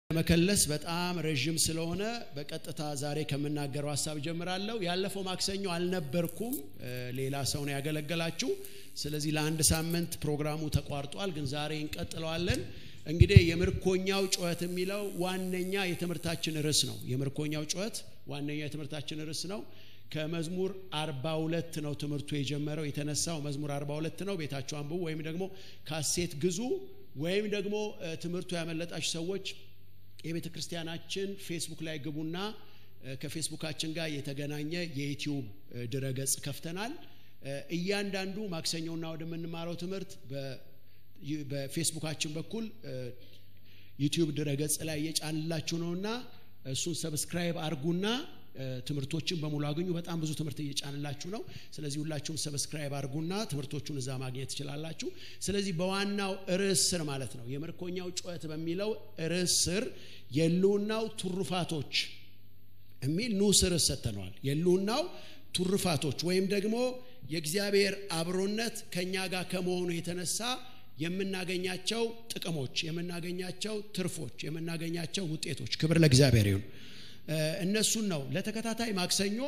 መከለስ በጣም ረዥም ስለሆነ በቀጥታ ዛሬ ከምናገረው ሀሳብ ጀምራለሁ። ያለፈው ማክሰኞ አልነበርኩም፣ ሌላ ሰው ነው ያገለገላችሁ። ስለዚህ ለአንድ ሳምንት ፕሮግራሙ ተቋርጧል፣ ግን ዛሬ እንቀጥለዋለን። እንግዲህ የምርኮኛው ጩኸት የሚለው ዋነኛ የትምህርታችን ርዕስ ነው። የምርኮኛው ጩኸት ዋነኛ የትምህርታችን ርዕስ ነው። ከመዝሙር 42 ነው ትምህርቱ የጀመረው የተነሳው መዝሙር 42 ነው። ቤታችሁ አንብቡ፣ ወይም ደግሞ ካሴት ግዙ፣ ወይም ደግሞ ትምህርቱ ያመለጣችሁ ሰዎች የቤተ ክርስቲያናችን ፌስቡክ ላይ ግቡና ከፌስቡካችን ጋር የተገናኘ የዩቲዩብ ድረገጽ ከፍተናል። እያንዳንዱ ማክሰኞና ወደምንማረው ትምህርት በፌስቡካችን በኩል ዩቲዩብ ድረገጽ ላይ እየጫንላችሁ ነውና እሱን ሰብስክራይብ አርጉና ትምህርቶችን በሙሉ አገኙ። በጣም ብዙ ትምህርት እየጫንላችሁ ነው። ስለዚህ ሁላችሁም ሰብስክራይብ አርጉና ትምህርቶቹን እዛ ማግኘት ትችላላችሁ። ስለዚህ በዋናው ርዕስ ስር ማለት ነው የምርኮኛው ጩኸት በሚለው ርዕስ ስር የህልውናው ትሩፋቶች የሚል ንዑስ ርዕስ ሰጥተነዋል። የህልውናው ትሩፋቶች ወይም ደግሞ የእግዚአብሔር አብሮነት ከእኛ ጋር ከመሆኑ የተነሳ የምናገኛቸው ጥቅሞች፣ የምናገኛቸው ትርፎች፣ የምናገኛቸው ውጤቶች ክብር ለእግዚአብሔር ይሁን። እነሱን ነው ለተከታታይ ማክሰኞ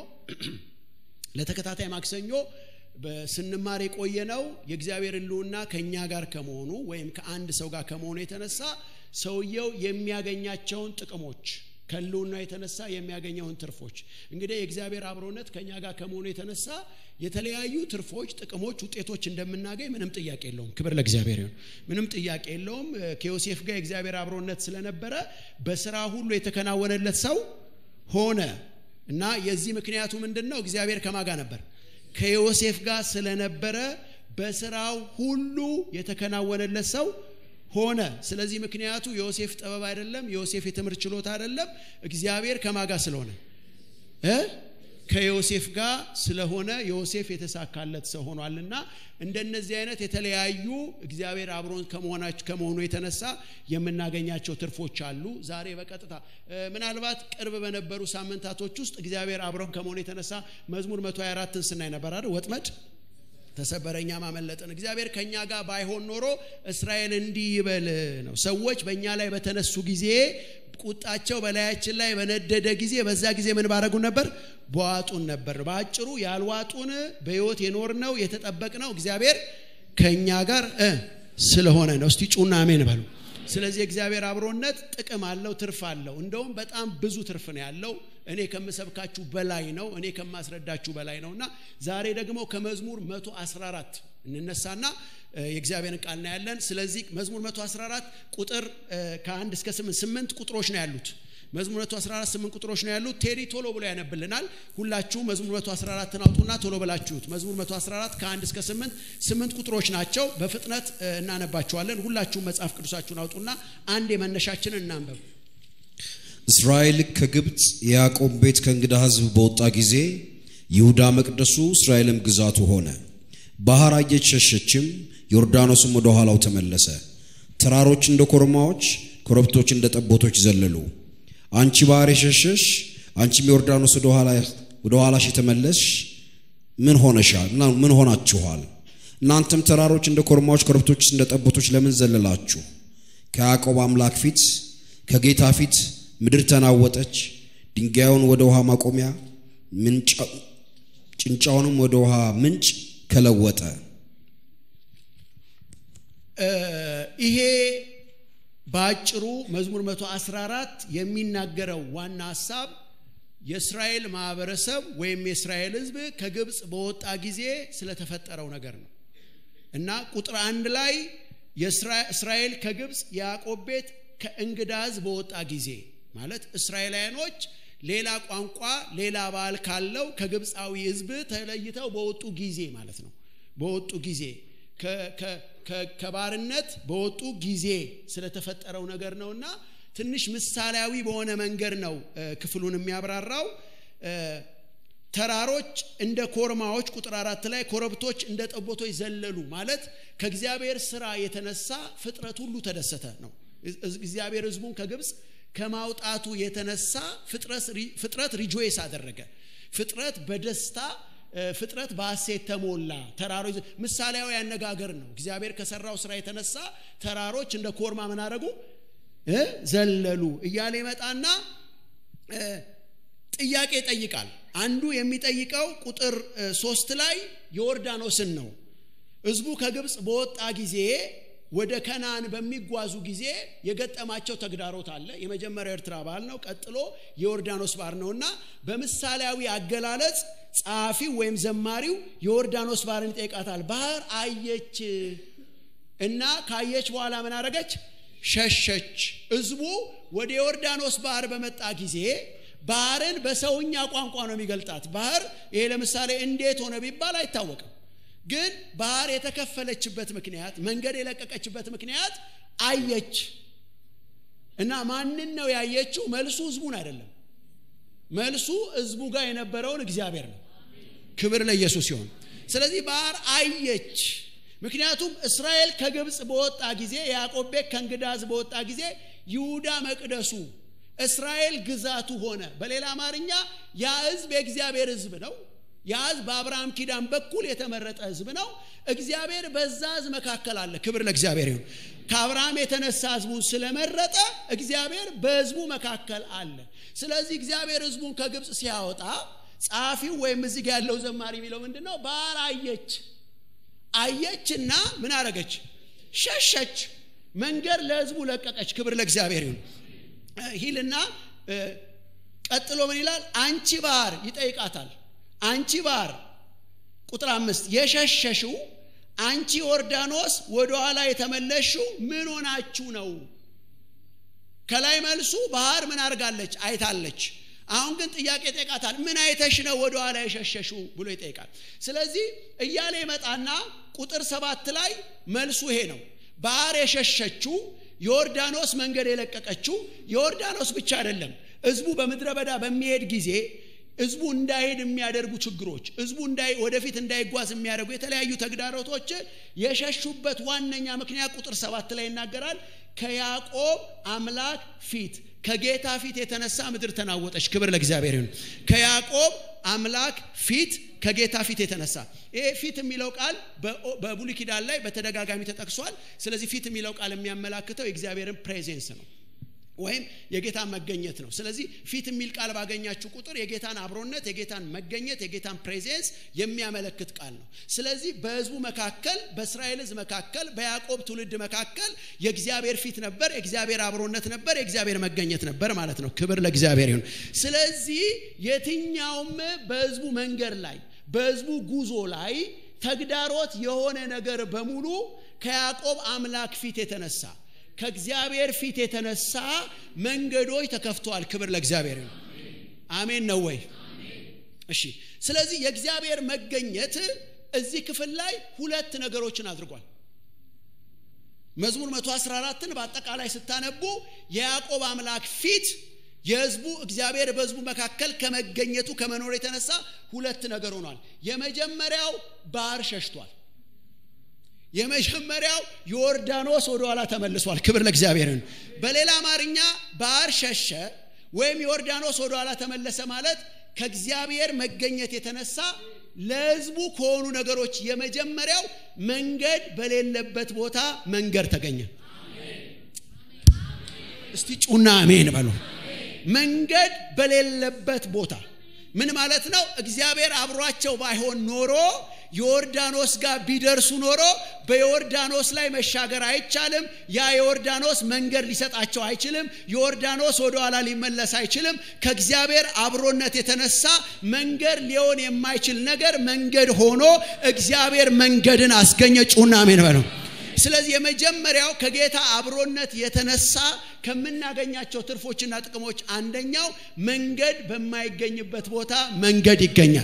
ለተከታታይ ማክሰኞ ስንማር የቆየ ነው። የእግዚአብሔር ህልውና ከእኛ ጋር ከመሆኑ ወይም ከአንድ ሰው ጋር ከመሆኑ የተነሳ ሰውየው የሚያገኛቸውን ጥቅሞች ከህልውና የተነሳ የሚያገኘውን ትርፎች እንግዲህ የእግዚአብሔር አብሮነት ከእኛ ጋር ከመሆኑ የተነሳ የተለያዩ ትርፎች፣ ጥቅሞች፣ ውጤቶች እንደምናገኝ ምንም ጥያቄ የለውም። ክብር ለእግዚአብሔር ይሁን። ምንም ጥያቄ የለውም። ከዮሴፍ ጋር የእግዚአብሔር አብሮነት ስለነበረ በስራ ሁሉ የተከናወነለት ሰው ሆነ እና የዚህ ምክንያቱ ምንድን ነው? እግዚአብሔር ከማጋ ነበር ከዮሴፍ ጋር ስለነበረ በስራው ሁሉ የተከናወነለት ሰው ሆነ። ስለዚህ ምክንያቱ የዮሴፍ ጥበብ አይደለም፣ የዮሴፍ የትምህርት ችሎታ አይደለም። እግዚአብሔር ከማጋ ስለሆነ እ ከዮሴፍ ጋር ስለሆነ ዮሴፍ የተሳካለት ሰው ሆኗልና እንደነዚህ አይነት የተለያዩ እግዚአብሔር አብሮን ከመሆኑ የተነሳ የምናገኛቸው ትርፎች አሉ። ዛሬ በቀጥታ ምናልባት ቅርብ በነበሩ ሳምንታቶች ውስጥ እግዚአብሔር አብሮን ከመሆኑ የተነሳ መዝሙር 124ን ስናይ ነበር አይደል? ወጥመድ ተሰበረኛ ማመለጥን እግዚአብሔር ከኛ ጋር ባይሆን ኖሮ እስራኤል እንዲህ ይበል ነው። ሰዎች በእኛ ላይ በተነሱ ጊዜ ቁጣቸው በላያችን ላይ በነደደ ጊዜ በዛ ጊዜ ምን ባረጉን ነበር? በዋጡን ነበር። በአጭሩ ያልዋጡን በሕይወት የኖርነው የተጠበቅነው እግዚአብሔር ከእኛ ጋር ስለሆነ ነው። እስቲ ጩና አሜን በሉ። ስለዚህ እግዚአብሔር አብሮነት ጥቅም አለው፣ ትርፍ አለው። እንደውም በጣም ብዙ ትርፍ ነው ያለው። እኔ ከምሰብካችሁ በላይ ነው። እኔ ከማስረዳችሁ በላይ ነው እና ዛሬ ደግሞ ከመዝሙር 114 እንነሳና የእግዚአብሔርን ቃል እናያለን። ስለዚህ መዝሙር 114 ቁጥር ከአንድ እስከ ስምንት ስምንት ቁጥሮች ነው ያሉት። መዝሙር 114 ስምንት ቁጥሮች ነው ያሉት። ቴሪ ቶሎ ብሎ ያነብልናል። ሁላችሁ መዝሙር 114 አውጡና ቶሎ ብላችሁት። መዝሙር 114 ከአንድ እስከ ስምንት ስምንት ቁጥሮች ናቸው። በፍጥነት እናነባቸዋለን። ሁላችሁም መጽሐፍ ቅዱሳችሁን አውጡና አንድ የመነሻችንን እናንበብ። እስራኤል ከግብፅ የያዕቆብ ቤት ከእንግዳ ሕዝብ በወጣ ጊዜ ይሁዳ መቅደሱ እስራኤልም ግዛቱ ሆነ። ባህር አየች ሸሸችም፣ ዮርዳኖስም ወደ ኋላው ተመለሰ። ተራሮች እንደ ኮርማዎች፣ ኮረብቶች እንደ ጠቦቶች ዘለሉ። አንቺ ባህር የሸሸሽ አንቺም ዮርዳኖስ ወደ ኋላሽ የተመለስሽ ምን ሆነሻል? ምን ሆናችኋል? እናንተም ተራሮች እንደ ኮርማዎች፣ ኮረብቶች እንደ ጠቦቶች ለምን ዘለላችሁ? ከያዕቆብ አምላክ ፊት ከጌታ ፊት ምድር ተናወጠች። ድንጋዩን ወደ ውሃ ማቆሚያ ጭንጫውንም ወደ ውሃ ምንጭ ከለወጠ። ይሄ በአጭሩ መዝሙር 114 የሚናገረው ዋና ሀሳብ የእስራኤል ማህበረሰብ ወይም የእስራኤል ሕዝብ ከግብፅ በወጣ ጊዜ ስለተፈጠረው ነገር ነው እና ቁጥር አንድ ላይ እስራኤል ከግብፅ የያዕቆብ ቤት ከእንግዳ ሕዝብ በወጣ ጊዜ ማለት እስራኤላውያኖች ሌላ ቋንቋ ሌላ ባህል ካለው ከግብፃዊ ህዝብ ተለይተው በወጡ ጊዜ ማለት ነው። በወጡ ጊዜ ከባርነት በወጡ ጊዜ ስለተፈጠረው ነገር ነውና ትንሽ ምሳሌያዊ በሆነ መንገድ ነው ክፍሉን የሚያብራራው። ተራሮች እንደ ኮርማዎች ቁጥር አራት ላይ ኮረብቶች እንደ ጠቦቶች ዘለሉ ማለት ከእግዚአብሔር ስራ የተነሳ ፍጥረት ሁሉ ተደሰተ ነው። እግዚአብሔር ህዝቡን ከግብፅ ከማውጣቱ የተነሳ ፍጥረት ሪጆይስ አደረገ። ፍጥረት በደስታ ፍጥረት በሐሴት ተሞላ። ተራሮች ምሳሌያዊ አነጋገር ነው። እግዚአብሔር ከሰራው ስራ የተነሳ ተራሮች እንደ ኮርማ ምን አደረጉ? ዘለሉ እያለ ይመጣና ጥያቄ ይጠይቃል አንዱ የሚጠይቀው ቁጥር ሶስት ላይ ዮርዳኖስን ነው ህዝቡ ከግብፅ በወጣ ጊዜ ወደ ከናን በሚጓዙ ጊዜ የገጠማቸው ተግዳሮት አለ የመጀመሪያው ኤርትራ ባህል ነው ቀጥሎ የዮርዳኖስ ባህር ነውና በምሳሌያዊ አገላለጽ ጸሐፊው ወይም ዘማሪው የዮርዳኖስ ባህርን ይጠይቃታል ባህር አየች እና ካየች በኋላ ምን አረገች ሸሸች ህዝቡ ወደ ዮርዳኖስ ባህር በመጣ ጊዜ ባህርን በሰውኛ ቋንቋ ነው የሚገልጣት ባህር ይሄ ለምሳሌ እንዴት ሆነ ቢባል አይታወቅም ግን ባህር የተከፈለችበት ምክንያት መንገድ የለቀቀችበት ምክንያት አየች እና ማንን ነው ያየችው መልሱ ህዝቡን አይደለም መልሱ ህዝቡ ጋር የነበረውን እግዚአብሔር ነው ክብር ለኢየሱስ ሲሆን ስለዚህ ባህር አየች ምክንያቱም እስራኤል ከግብፅ በወጣ ጊዜ ያዕቆብ ቤት ከእንግዳዝ በወጣ ጊዜ ይሁዳ መቅደሱ እስራኤል ግዛቱ ሆነ በሌላ አማርኛ ያ ህዝብ የእግዚአብሔር ህዝብ ነው ያ ህዝብ በአብርሃም ኪዳን በኩል የተመረጠ ህዝብ ነው እግዚአብሔር በዛ ህዝብ መካከል አለ ክብር ለእግዚአብሔር ይሁን ከአብርሃም የተነሳ ህዝቡን ስለመረጠ እግዚአብሔር በህዝቡ መካከል አለ ስለዚህ እግዚአብሔር ህዝቡን ከግብፅ ሲያወጣ ጸሐፊው ወይም እዚህ ጋር ያለው ዘማሪ የሚለው ምንድን ነው ባህር አየች አየችና ምን አረገች ሸሸች መንገድ ለህዝቡ ለቀቀች ክብር ለእግዚአብሔር ይሁን ሂልና ቀጥሎ ምን ይላል አንቺ ባህር ይጠይቃታል አንቺ ባህር ቁጥር አምስት የሸሸሽው አንቺ ዮርዳኖስ ወደኋላ የተመለሽው ምን ሆናችሁ ነው ከላይ መልሱ ባህር ምን አድርጋለች አይታለች አሁን ግን ጥያቄ ይጠይቃታል ምን አይተሽ ነው ወደኋላ የሸሸሹ ብሎ ይጠይቃል ስለዚህ እያለ ይመጣና ቁጥር ሰባት ላይ መልሱ ይሄ ነው ባህር የሸሸችው ዮርዳኖስ መንገድ የለቀቀችው ዮርዳኖስ ብቻ አይደለም ህዝቡ በምድረ በዳ በሚሄድ ጊዜ ህዝቡ እንዳይሄድ የሚያደርጉ ችግሮች ህዝቡ ወደፊት እንዳይጓዝ የሚያደርጉ የተለያዩ ተግዳሮቶች የሸሹበት ዋነኛ ምክንያት ቁጥር ሰባት ላይ ይናገራል ከያዕቆብ አምላክ ፊት ከጌታ ፊት የተነሳ ምድር ተናወጠች ክብር ለእግዚአብሔር ይሁን ከያዕቆብ አምላክ ፊት ከጌታ ፊት የተነሳ ይሄ ፊት የሚለው ቃል በብሉ ኪዳን ላይ በተደጋጋሚ ተጠቅሷል ስለዚህ ፊት የሚለው ቃል የሚያመላክተው የእግዚአብሔርን ፕሬዘንስ ነው ወይም የጌታን መገኘት ነው ስለዚህ ፊት የሚል ቃል ባገኛችሁ ቁጥር የጌታን አብሮነት የጌታን መገኘት የጌታን ፕሬዘንስ የሚያመለክት ቃል ነው ስለዚህ በህዝቡ መካከል በእስራኤል ህዝብ መካከል በያዕቆብ ትውልድ መካከል የእግዚአብሔር ፊት ነበር የእግዚአብሔር አብሮነት ነበር የእግዚአብሔር መገኘት ነበር ማለት ነው ክብር ለእግዚአብሔር ይሁን ስለዚህ የትኛውም በህዝቡ መንገድ ላይ በህዝቡ ጉዞ ላይ ተግዳሮት የሆነ ነገር በሙሉ ከያዕቆብ አምላክ ፊት የተነሳ ከእግዚአብሔር ፊት የተነሳ መንገዶች ተከፍተዋል ክብር ለእግዚአብሔር ነው አሜን ነው ወይ እሺ ስለዚህ የእግዚአብሔር መገኘት እዚህ ክፍል ላይ ሁለት ነገሮችን አድርጓል መዝሙር 114ን በአጠቃላይ ስታነቡ የያዕቆብ አምላክ ፊት የህዝቡ እግዚአብሔር በህዝቡ መካከል ከመገኘቱ ከመኖር የተነሳ ሁለት ነገር ሆኗል የመጀመሪያው ባህር ሸሽቷል የመጀመሪያው ዮርዳኖስ ወደ ኋላ ተመልሷል ክብር ለእግዚአብሔርን በሌላ አማርኛ ባህር ሸሸ ወይም ዮርዳኖስ ወደ ኋላ ተመለሰ ማለት ከእግዚአብሔር መገኘት የተነሳ ለህዝቡ ከሆኑ ነገሮች የመጀመሪያው መንገድ በሌለበት ቦታ መንገድ ተገኘ እስቲ ጩና አሜን በሉ መንገድ በሌለበት ቦታ ምን ማለት ነው እግዚአብሔር አብሯቸው ባይሆን ኖሮ ዮርዳኖስ ጋር ቢደርሱ ኖሮ በዮርዳኖስ ላይ መሻገር አይቻልም ያ ዮርዳኖስ መንገድ ሊሰጣቸው አይችልም ዮርዳኖስ ወደኋላ ሊመለስ አይችልም ከእግዚአብሔር አብሮነት የተነሳ መንገድ ሊሆን የማይችል ነገር መንገድ ሆኖ እግዚአብሔር መንገድን አስገኘ ጩና አሜን በለው ስለዚህ የመጀመሪያው ከጌታ አብሮነት የተነሳ ከምናገኛቸው ትርፎችና ጥቅሞች አንደኛው መንገድ በማይገኝበት ቦታ መንገድ ይገኛል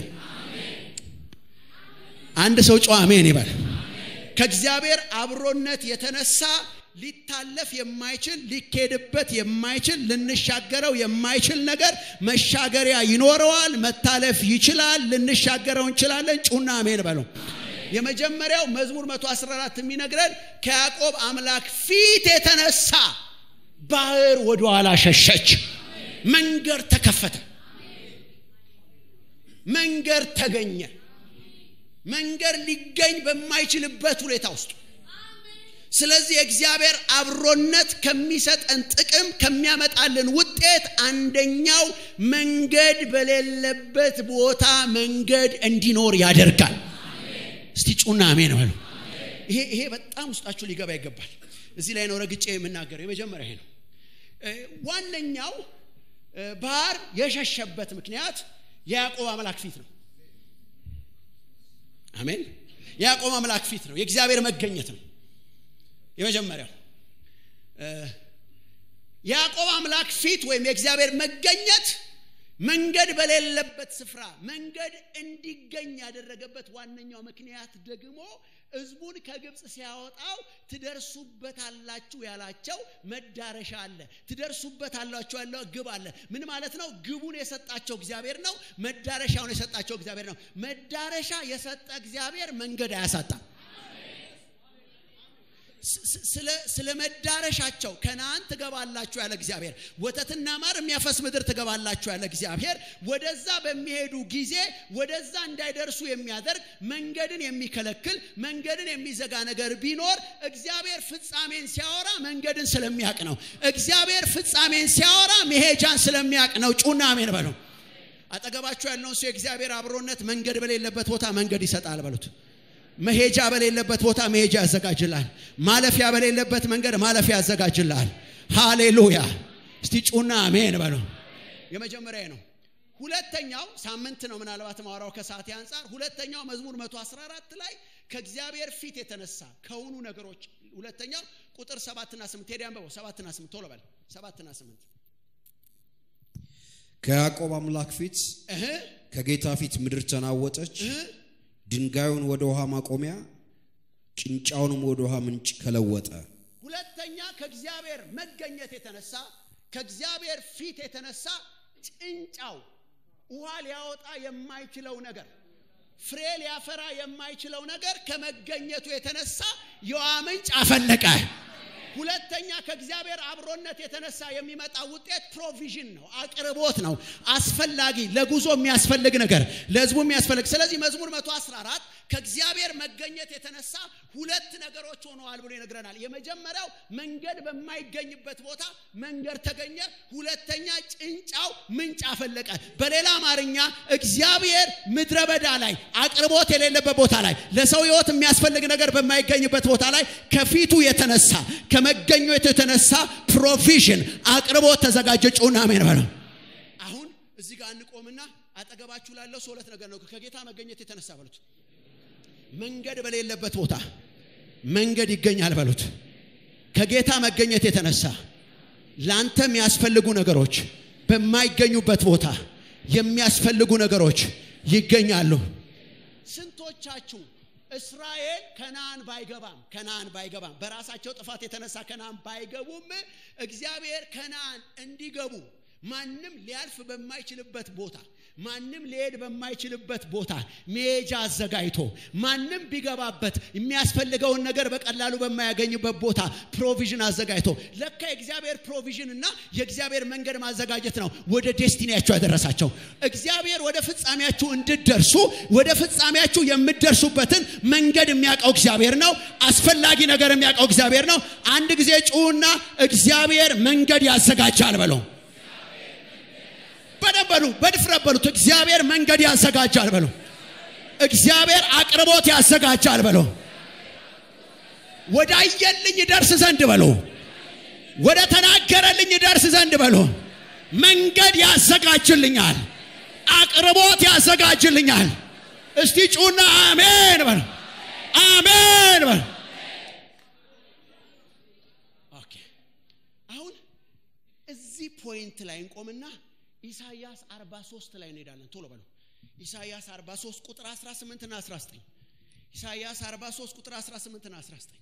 አንድ ሰው ጨዋ አሜን ይበል ከእግዚአብሔር አብሮነት የተነሳ ሊታለፍ የማይችል ሊኬድበት የማይችል ልንሻገረው የማይችል ነገር መሻገሪያ ይኖረዋል መታለፍ ይችላል ልንሻገረው እንችላለን ጩና አሜን በለው የመጀመሪያው መዝሙር 114 የሚነግረን ከያዕቆብ አምላክ ፊት የተነሳ ባህር ወደ ኋላ ሸሸች መንገድ ተከፈተ መንገድ ተገኘ መንገድ ሊገኝ በማይችልበት ሁኔታ ውስጥ ስለዚህ የእግዚአብሔር አብሮነት ከሚሰጠን ጥቅም ከሚያመጣልን ውጤት አንደኛው መንገድ በሌለበት ቦታ መንገድ እንዲኖር ያደርጋል እስቲ ጩና አሜን በሉ ይሄ ይሄ በጣም ውስጣችሁ ሊገባ ይገባል እዚህ ላይ ነው ረግጬ የምናገረው የመጀመሪያ ይሄ ነው ዋነኛው ባህር የሸሸበት ምክንያት የያዕቆብ አምላክ ፊት ነው አሜን የያዕቆብ አምላክ ፊት ነው የእግዚአብሔር መገኘት ነው የመጀመሪያው የያዕቆብ አምላክ ፊት ወይም የእግዚአብሔር መገኘት መንገድ በሌለበት ስፍራ መንገድ እንዲገኝ ያደረገበት ዋነኛው ምክንያት ደግሞ ህዝቡን ከግብፅ ሲያወጣው ትደርሱበታላችሁ ያላቸው መዳረሻ አለ ትደርሱበታላችሁ ያለው ግብ አለ ምን ማለት ነው ግቡን የሰጣቸው እግዚአብሔር ነው መዳረሻውን የሰጣቸው እግዚአብሔር ነው መዳረሻ የሰጠ እግዚአብሔር መንገድ አያሳጣም ስለ መዳረሻቸው ከነአን ትገባላችሁ ያለ እግዚአብሔር ወተትና ማር የሚያፈስ ምድር ትገባላችሁ ያለ እግዚአብሔር ወደዛ በሚሄዱ ጊዜ ወደዛ እንዳይደርሱ የሚያደርግ መንገድን የሚከለክል መንገድን የሚዘጋ ነገር ቢኖር እግዚአብሔር ፍጻሜን ሲያወራ መንገድን ስለሚያቅ ነው እግዚአብሔር ፍጻሜን ሲያወራ መሄጃን ስለሚያቅ ነው ጩና አሜን በለው አጠገባችሁ ያለውን ሰው የእግዚአብሔር አብሮነት መንገድ በሌለበት ቦታ መንገድ ይሰጣል በሉት መሄጃ በሌለበት ቦታ መሄጃ ያዘጋጅላል ማለፊያ በሌለበት መንገድ ማለፊያ ያዘጋጅላል ሃሌሉያ እስቲ ጩና አሜን በለው የመጀመሪያ ነው ሁለተኛው ሳምንት ነው ምናልባት ማወራው ከሰዓት አንጻር ሁለተኛው መዝሙር 114 ላይ ከእግዚአብሔር ፊት የተነሳ ከሆኑ ነገሮች ሁለተኛው ቁጥር ሰባትና ስምንት ሄዲ አንበበው ሰባትና ስምንት ቶሎ በል ሰባትና ስምንት ከያዕቆብ አምላክ ፊት ከጌታ ፊት ምድር ተናወጠች ድንጋዩን ወደ ውሃ ማቆሚያ ጭንጫውንም ወደ ውሃ ምንጭ ከለወጠ ሁለተኛ ከእግዚአብሔር መገኘት የተነሳ ከእግዚአብሔር ፊት የተነሳ ጭንጫው ውሃ ሊያወጣ የማይችለው ነገር ፍሬ ሊያፈራ የማይችለው ነገር ከመገኘቱ የተነሳ የውሃ ምንጭ አፈለቀ ሁለተኛ ከእግዚአብሔር አብሮነት የተነሳ የሚመጣ ውጤት ፕሮቪዥን ነው አቅርቦት ነው አስፈላጊ ለጉዞ የሚያስፈልግ ነገር ለህዝቡ የሚያስፈልግ ስለዚህ መዝሙር 114 ከእግዚአብሔር መገኘት የተነሳ ሁለት ነገሮች ሆነዋል ብሎ ይነግረናል የመጀመሪያው መንገድ በማይገኝበት ቦታ መንገድ ተገኘ ሁለተኛ ጭንጫው ምንጭ አፈለቀ በሌላ አማርኛ እግዚአብሔር ምድረ በዳ ላይ አቅርቦት የሌለበት ቦታ ላይ ለሰው ህይወት የሚያስፈልግ ነገር በማይገኝበት ቦታ ላይ ከፊቱ የተነሳ ከመገኘቱ የተነሳ ፕሮቪዥን አቅርቦት ተዘጋጀ ጩና አሜን በለው አሁን እዚህ ጋር እንቆምና አጠገባችሁ ላለው ሰው ሁለት ነገር ነው ከጌታ መገኘት የተነሳ በሉት መንገድ በሌለበት ቦታ መንገድ ይገኛል በሉት ከጌታ መገኘት የተነሳ ለአንተ የሚያስፈልጉ ነገሮች በማይገኙበት ቦታ የሚያስፈልጉ ነገሮች ይገኛሉ ስንቶቻችሁ እስራኤል ከናን ባይገባም ከናን ባይገባም በራሳቸው ጥፋት የተነሳ ከናን ባይገቡም እግዚአብሔር ከናን እንዲገቡ ማንም ሊያልፍ በማይችልበት ቦታ ማንም ሊሄድ በማይችልበት ቦታ መሄጃ አዘጋጅቶ ማንም ቢገባበት የሚያስፈልገውን ነገር በቀላሉ በማያገኝበት ቦታ ፕሮቪዥን አዘጋጅቶ ለካ የእግዚአብሔር ፕሮቪዥን እና የእግዚአብሔር መንገድ ማዘጋጀት ነው ወደ ዴስቲኒያችሁ ያደረሳቸው እግዚአብሔር ወደ ፍጻሜያችሁ እንድደርሱ ወደ ፍጻሜያችሁ የምትደርሱበትን መንገድ የሚያውቀው እግዚአብሔር ነው አስፈላጊ ነገር የሚያውቀው እግዚአብሔር ነው አንድ ጊዜ ጩና እግዚአብሔር መንገድ ያዘጋጃል በለው በደንብ በሉ በድፍረት በሉት እግዚአብሔር መንገድ ያዘጋጃል በሉ እግዚአብሔር አቅርቦት ያዘጋጃል በሉ ወደ አየልኝ ደርስ ዘንድ በሉ ወደ ተናገረልኝ ደርስ ዘንድ በሉ መንገድ ያዘጋጅልኛል አቅርቦት ያዘጋጅልኛል እስቲ ጩና አሜን በሉ አሜን በሉ አሁን እዚህ ፖይንት ላይ እንቆምና ኢሳይያስ 43 ላይ እንሄዳለን ቶሎ በለው ኢሳይያስ 43 ቁጥር 18 እና 19 ኢሳይያስ 43 ቁጥር 18 እና 19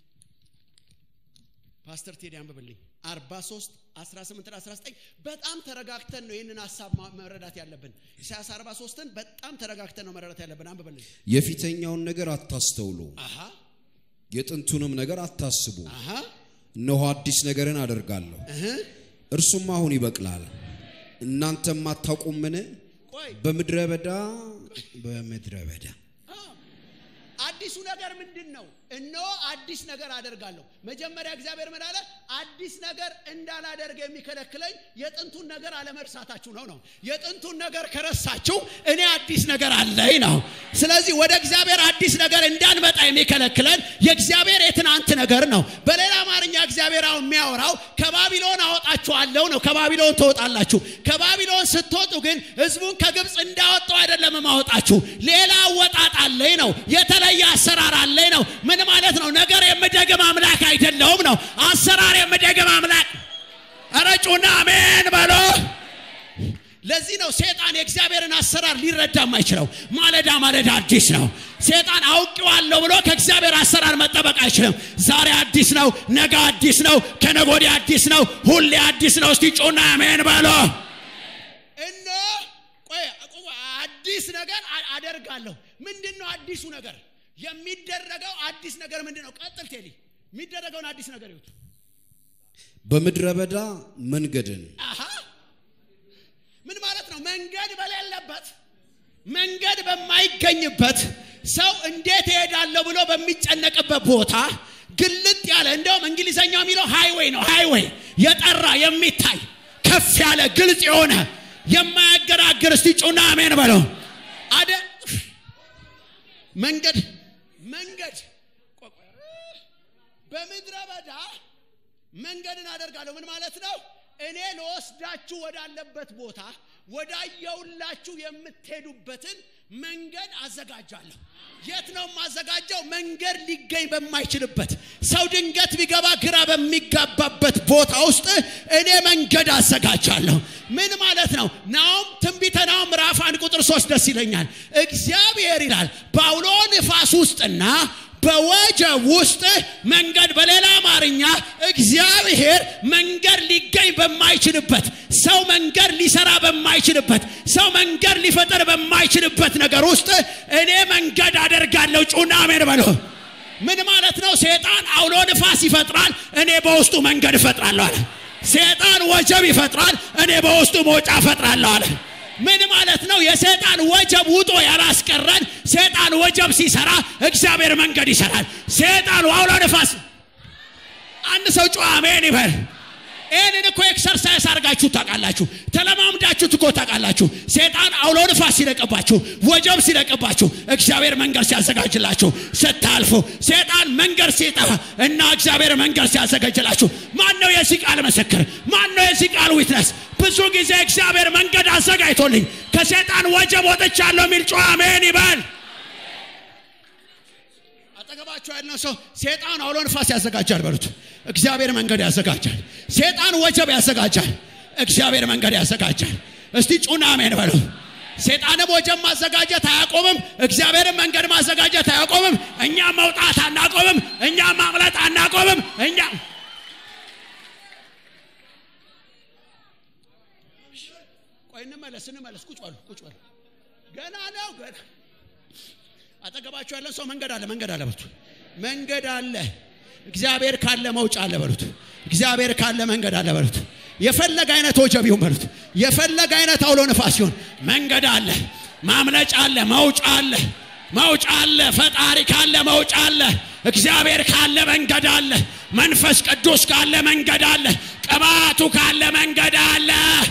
ፓስተር ቴዲ አንብብልኝ 43 18 እና 19 በጣም ተረጋግተን ነው ይህንን ሀሳብ መረዳት ያለብን ኢሳያስ 43ን በጣም ተረጋግተን ነው መረዳት ያለብን አንብብልኝ የፊተኛውን ነገር አታስተውሉ አሃ የጥንቱንም ነገር አታስቡ አሃ እነሆ አዲስ ነገርን አደርጋለሁ እህ እርሱም አሁን ይበቅላል እናንተም አታውቁምን ቆይ በምድረ በዳ በምድረ በዳ አዲሱ ነገር ምንድን ነው? እነሆ አዲስ ነገር አደርጋለሁ። መጀመሪያ እግዚአብሔር ምን አለ? አዲስ ነገር እንዳላደርግ የሚከለክለኝ የጥንቱን ነገር አለመርሳታችሁ ነው ነው። የጥንቱን ነገር ከረሳችሁ እኔ አዲስ ነገር አለኝ ነው። ስለዚህ ወደ እግዚአብሔር አዲስ ነገር እንዳንመጣ የሚከለክለን የእግዚአብሔር የትናንት ነገር ነው። በሌላ አማርኛ እግዚአብሔር አሁን የሚያወራው ከባቢሎን አወጣችኋለሁ ነው። ከባቢሎን ትወጣላችሁ። ከባቢሎን ስትወጡ ግን ህዝቡን ከግብፅ እንዳወጣው አይደለም ማወጣችሁ። ሌላ አወጣጥ አለኝ ነው። የተለየ አሰራር አለኝ ነው። ምን ማለት ነው? ነገር የምደግም አምላክ አይደለሁም ነው። አሰራር የምደግም አምላክ ረጩና አሜን በሎ ለዚህ ነው ሴጣን የእግዚአብሔርን አሰራር ሊረዳ የማይችለው። ማለዳ ማለዳ አዲስ ነው። ሴጣን አውቄዋለሁ ብሎ ከእግዚአብሔር አሰራር መጠበቅ አይችልም። ዛሬ አዲስ ነው፣ ነገ አዲስ ነው፣ ከነገ ወዲያ አዲስ ነው፣ ሁሌ አዲስ ነው። እስቲ ጩና አሜን በሎ እነ ቆይ አዲስ ነገር አደርጋለሁ። ምንድን ነው አዲሱ ነገር? የሚደረገው አዲስ ነገር ምንድን ነው? ቀጥል ቴሊ። የሚደረገውን አዲስ ነገር ይሁት በምድረ በዳ መንገድን አሃ ምን ማለት ነው? መንገድ በሌለበት መንገድ በማይገኝበት ሰው እንዴት እሄዳለሁ ብሎ በሚጨነቅበት ቦታ ግልጥ ያለ እንደውም እንግሊዘኛው የሚለው ሃይዌይ ነው። ሃይዌይ የጠራ የሚታይ ከፍ ያለ ግልጽ የሆነ የማያገራግር እስቲ ጩና አሜን በለው። አደ መንገድ መንገድ በምድረ በዳ መንገድን አደርጋለሁ። ምን ማለት ነው? እኔ ለወስዳችሁ ወዳለበት ቦታ ወዳየውላችሁ የምትሄዱበትን መንገድ አዘጋጃለሁ። የት ነው የማዘጋጀው? መንገድ ሊገኝ በማይችልበት ሰው ድንገት ቢገባ ግራ በሚጋባበት ቦታ ውስጥ እኔ መንገድ አዘጋጃለሁ። ምን ማለት ነው? ናውም ትንቢተ ናውም ምዕራፍ አንድ ቁጥር ሶስት ደስ ይለኛል። እግዚአብሔር ይላል በአውሎ ንፋስ ውስጥና በወጀብ ውስጥ መንገድ በሌላ አማርኛ እግዚአብሔር መንገድ ሊገኝ በማይችልበት ሰው መንገድ ሊሰራ በማይችልበት ሰው መንገድ ሊፈጠር በማይችልበት ነገር ውስጥ እኔ መንገድ አደርጋለሁ። ጩና አሜን በሎ። ምን ማለት ነው? ሴጣን አውሎ ንፋስ ይፈጥራል፣ እኔ በውስጡ መንገድ እፈጥራለሁ አለ። ሴጣን ወጀብ ይፈጥራል፣ እኔ በውስጡ መውጫ እፈጥራለሁ አለ። ምን ማለት ነው? የሰይጣን ወጀብ ውጦ ያላስቀረን ሰይጣን ወጀብ ሲሰራ እግዚአብሔር መንገድ ይሰራል። ሰይጣን አውሎ ነፋስ አንድ ሰው ጮ አሜን ይበል። ይህንን እኮ ኤክሰርሳይዝ አድርጋችሁ ታውቃላችሁ፣ ተለማምዳችሁት እኮ ታውቃላችሁ። ሴጣን አውሎ ንፋስ ሲለቅባችሁ፣ ወጀብ ሲለቅባችሁ፣ እግዚአብሔር መንገድ ሲያዘጋጅላችሁ ስታልፉ፣ ሴጣን መንገድ ሲጠፋ እና እግዚአብሔር መንገድ ሲያዘጋጅላችሁ፣ ማን ነው የዚህ ቃል ምስክር? ማን ነው የዚህ ቃል ዊትነስ? ብዙ ጊዜ እግዚአብሔር መንገድ አዘጋጅቶልኝ ከሴጣን ወጀብ ወጥቻለሁ የሚል ጮ አሜን ይበል። አጠገባቸው ያለው ሰው ሴጣን አውሎ ንፋስ ያዘጋጃል በሉት። እግዚአብሔር መንገድ ያዘጋጃል። ሴጣን ወጀብ ያዘጋጃል። እግዚአብሔር መንገድ ያዘጋጃል። እስቲ ጩና አሜን በሉ። ሴጣንም ወጀብ ማዘጋጀት አያቆምም። እግዚአብሔርን መንገድ ማዘጋጀት አያቆምም። እኛም መውጣት አናቆምም። እኛም ማምለጥ አናቆምም። እኛ ቆይ እንመለስ እንመለስ። ቁጭ በሉ ቁጭ በሉ። ገና ነው ገና አጠገባቸው ያለን ሰው መንገድ አለ መንገድ አለ በሉት። መንገድ አለ። እግዚአብሔር ካለ መውጫ አለ በሉት። እግዚአብሔር ካለ መንገድ አለ በሉት። የፈለገ አይነት ወጀብ ይሁን በሉት። የፈለገ አይነት አውሎ ነፋስ ይሁን መንገድ አለ፣ ማምለጫ አለ፣ መውጫ አለ፣ መውጫ አለ። ፈጣሪ ካለ መውጫ አለ። እግዚአብሔር ካለ መንገድ አለ። መንፈስ ቅዱስ ካለ መንገድ አለ። ቅባቱ ካለ መንገድ አለ።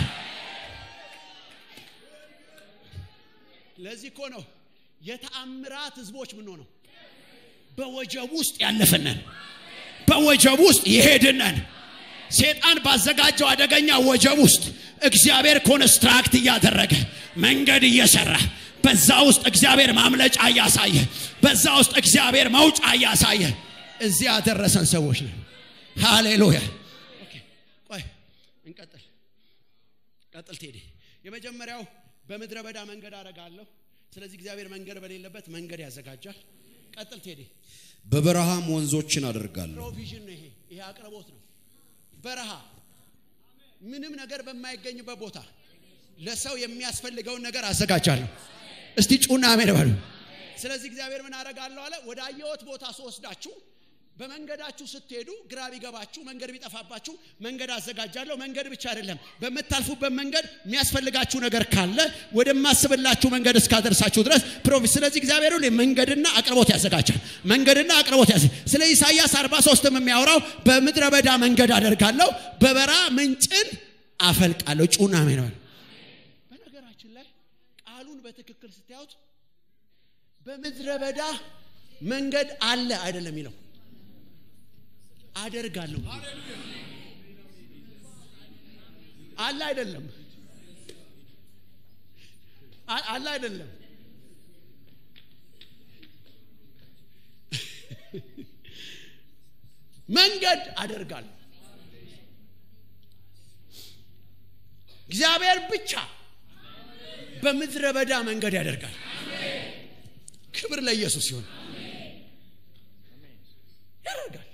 ለዚህ እኮ ነው የተአምራት ህዝቦች ምን ሆነው በወጀብ ውስጥ ያለፍነን በወጀብ ውስጥ የሄድነን ሴጣን ባዘጋጀው አደገኛ ወጀብ ውስጥ እግዚአብሔር ኮንስትራክት እያደረገ መንገድ እየሰራ በዛ ውስጥ እግዚአብሔር ማምለጫ እያሳየ በዛ ውስጥ እግዚአብሔር መውጫ እያሳየ እዚህ ያደረሰን ሰዎች ነን ሃሌሉያ ቆይ እንቀጥል ቀጥል ቴዲ የመጀመሪያው በምድረ በዳ መንገድ አረጋለሁ ስለዚህ እግዚአብሔር መንገድ በሌለበት መንገድ ያዘጋጃል ቀጥል ቴዲ በበረሃም ወንዞችን አደርጋለሁ። ፕሮቪዥን ነው ይሄ ይሄ አቅርቦት ነው በረሃ ምንም ነገር በማይገኝበት ቦታ ለሰው የሚያስፈልገውን ነገር አዘጋጃለሁ እስቲ ጩና አሜን በሉ ስለዚህ እግዚአብሔር ምን አደርጋለሁ አለ ወደ አየሁት ቦታ ስወስዳችሁ በመንገዳችሁ ስትሄዱ ግራ ቢገባችሁ መንገድ ቢጠፋባችሁ መንገድ አዘጋጃለሁ መንገድ ብቻ አይደለም በምታልፉበት መንገድ የሚያስፈልጋችሁ ነገር ካለ ወደማስብላችሁ መንገድ እስካደርሳችሁ ድረስ ፕሮፊት ስለዚህ እግዚአብሔር ሁሌ መንገድና አቅርቦት ያዘጋጃል መንገድና አቅርቦት ያዘ ስለ ኢሳይያስ 43 የሚያወራው በምድረ በዳ መንገድ አደርጋለሁ በበራ ምንጭን አፈልቃለሁ ጩና ነው በነገራችን ላይ ቃሉን በትክክል ስታዩት በምድረ በዳ መንገድ አለ አይደለም የሚለው አደርጋለሁ አለ አይደለም አለ አይደለም መንገድ አደርጋለሁ እግዚአብሔር ብቻ በምድረ በዳ መንገድ ያደርጋል ክብር ለኢየሱስ ሲሆን ያደርጋል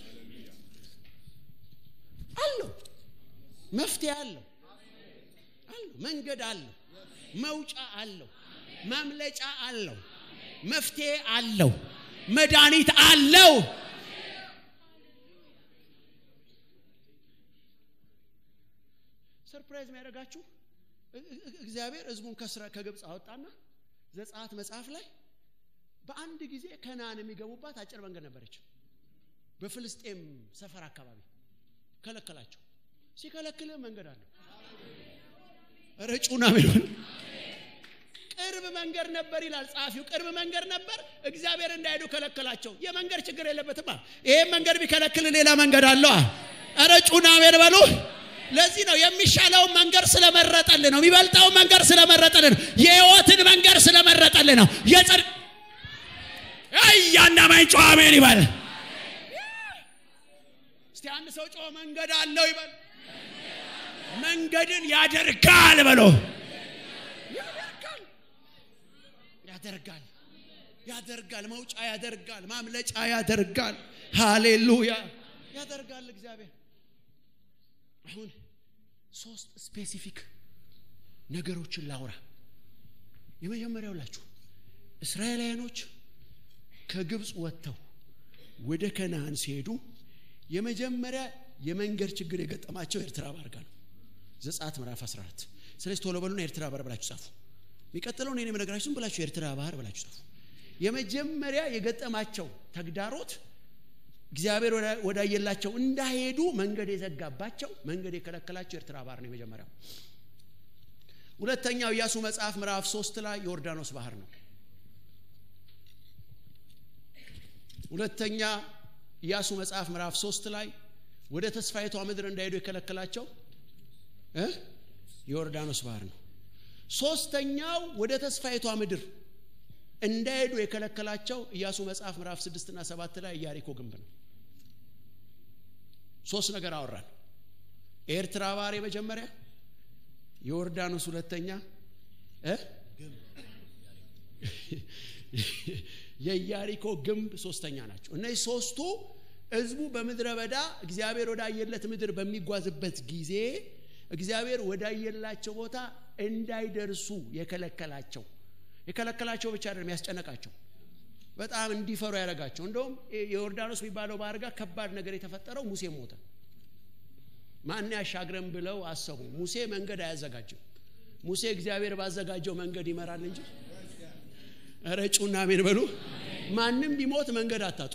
አለው መፍትሄ አለው አለው መንገድ አለው መውጫ አለው ማምለጫ አለው መፍትሄ አለው መድኃኒት አለው ሰርፕራይዝ የሚያደርጋችሁ እግዚአብሔር ህዝቡን ከስራ ከግብፅ አወጣና ዘጸአት መጽሐፍ ላይ በአንድ ጊዜ ከነአን የሚገቡባት አጭር መንገድ ነበረች በፍልስጤም ሰፈር አካባቢ ከለከላቸው ሲከለክል መንገድ አለው ረጩና ምን ቅርብ መንገድ ነበር ይላል ጸሐፊው ቅርብ መንገድ ነበር እግዚአብሔር እንዳይሄዱ ከለከላቸው የመንገድ ችግር የለበትም ይሄም መንገድ ቢከለክል ሌላ መንገድ አለዋ ረጩና ሜር በሉ ለዚህ ነው የሚሻለውን መንገድ ስለመረጠልን ነው የሚበልጠውን መንገድ ስለመረጠልን ነው የህይወትን መንገድ ስለመረጠልን ነው የጽድቅ እያንዳማኝ ጨዋ አሜን ይበል እስቲ አንድ ሰው ጮ መንገድ አለው ይበል መንገድን ያደርጋል በሎ ያደርጋል ያደርጋል ያደርጋል መውጫ ያደርጋል ማምለጫ ያደርጋል ሃሌሉያ ያደርጋል እግዚአብሔር አሁን ሶስት ስፔሲፊክ ነገሮችን ላውራ የመጀመሪያው ላችሁ እስራኤላውያኖች ከግብፅ ወጥተው ወደ ከነአን ሲሄዱ የመጀመሪያ የመንገድ ችግር የገጠማቸው ኤርትራ ባህር ጋር ነው ዘጸአት ምዕራፍ 14 ስለዚህ ቶሎ በሉና ኤርትራ ባህር ብላችሁ ጻፉ የሚቀጥለውን እኔ የምነግራችሁ ዝም ብላችሁ ኤርትራ ባህር ብላችሁ ጻፉ የመጀመሪያ የገጠማቸው ተግዳሮት እግዚአብሔር ወዳየላቸው እንዳሄዱ መንገድ የዘጋባቸው መንገድ የከለከላቸው ኤርትራ ባህር ነው የመጀመሪያው ሁለተኛው ኢያሱ መጽሐፍ ምዕራፍ ሶስት ላይ ዮርዳኖስ ባህር ነው ሁለተኛ ኢያሱ መጽሐፍ ምዕራፍ ሶስት ላይ ወደ ተስፋይቷ ምድር እንዳሄዱ የከለከላቸው የዮርዳኖስ ባህር ነው ሶስተኛው ወደ ተስፋይቷ ምድር እንዳሄዱ የከለከላቸው ኢያሱ መጽሐፍ ምዕራፍ ስድስት እና ሰባት ላይ ኢያሪኮ ግንብ ነው ሶስት ነገር አወራን ኤርትራ ባህር የመጀመሪያ የዮርዳኖስ ሁለተኛ የኢያሪኮ ግንብ ሶስተኛ ናቸው እነዚህ ሶስቱ ህዝቡ በምድረ በዳ እግዚአብሔር ወዳየለት ምድር በሚጓዝበት ጊዜ እግዚአብሔር ወዳየላቸው ቦታ እንዳይደርሱ የከለከላቸው የከለከላቸው ብቻ አይደለም ያስጨነቃቸው በጣም እንዲፈሩ ያደረጋቸው እንደውም የዮርዳኖስ የሚባለው ባህር ጋር ከባድ ነገር የተፈጠረው ሙሴ ሞተ ማን ያሻግረን ብለው አሰቡ ሙሴ መንገድ አያዘጋጅም ሙሴ እግዚአብሔር ባዘጋጀው መንገድ ይመራል እንጂ ረጩና ሜን በሉ ማንም ቢሞት መንገድ አታጡ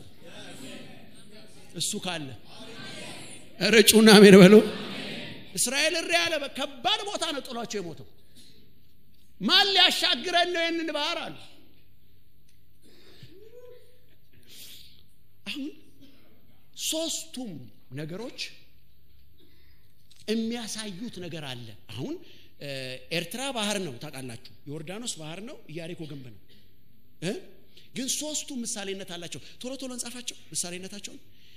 እሱ ካለ ረጩና ሜን በሉ እስራኤል እሪ ያለ ከባድ ቦታ ነው ጥሏቸው የሞተው ማን ሊያሻግረን ነው ይህንን ባህር አሉ አሁን ሶስቱም ነገሮች የሚያሳዩት ነገር አለ አሁን ኤርትራ ባህር ነው ታውቃላችሁ ዮርዳኖስ ባህር ነው ኢያሪኮ ግንብ ነው ግን ሶስቱ ምሳሌነት አላቸው ቶሎ ቶሎ እንጻፋቸው ምሳሌነታቸውን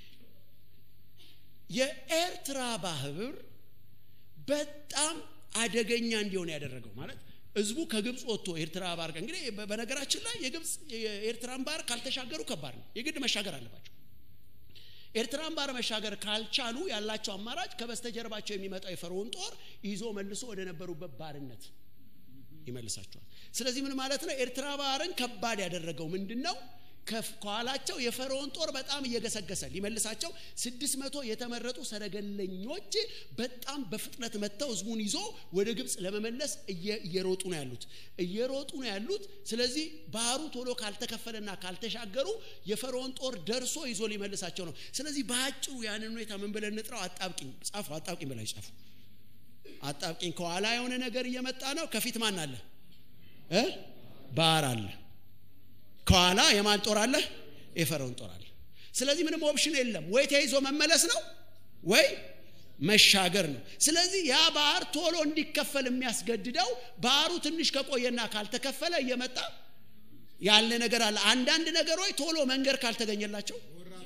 የኤርትራ ባህር በጣም አደገኛ እንዲሆን ያደረገው ማለት ህዝቡ ከግብፅ ወጥቶ ኤርትራ ባህር ጋር እንግዲህ በነገራችን ላይ የግብፅ የኤርትራን ባህር ካልተሻገሩ ከባድ ነው የግድ መሻገር አለባቸው ኤርትራን ባህር መሻገር ካልቻሉ ያላቸው አማራጭ ከበስተጀርባቸው የሚመጣው የፈርዖን ጦር ይዞ መልሶ ወደ ነበሩበት ባርነት ይመልሳቸዋል ስለዚህ ምን ማለት ነው ኤርትራ ባህርን ከባድ ያደረገው ምንድን ነው ከኋላቸው የፈርዖን ጦር በጣም እየገሰገሰ ሊመልሳቸው ስድስት መቶ የተመረጡ ሰረገለኞች በጣም በፍጥነት መጥተው ህዝቡን ይዞ ወደ ግብፅ ለመመለስ እየሮጡ ነው ያሉት እየሮጡ ነው ያሉት ስለዚህ ባህሩ ቶሎ ካልተከፈለና ካልተሻገሩ የፈርዖን ጦር ደርሶ ይዞ ሊመልሳቸው ነው ስለዚህ በአጭሩ ያንን ሁኔታ ምን ብለን እንጥራው አጣብቂኝ ጻፉ አጣብቂኝ በላይ ጻፉ አጣብቂኝ ከኋላ የሆነ ነገር እየመጣ ነው ከፊት ማን አለ እ ባህር አለ ከኋላ የማን ጦር አለ የፈርዖን ጦር አለ ስለዚህ ምንም ኦፕሽን የለም ወይ ተይዞ መመለስ ነው ወይ መሻገር ነው ስለዚህ ያ ባህር ቶሎ እንዲከፈል የሚያስገድደው ባህሩ ትንሽ ከቆየና ካልተከፈለ እየመጣ ያለ ነገር አለ አንዳንድ ነገሮች ቶሎ መንገድ ካልተገኘላቸው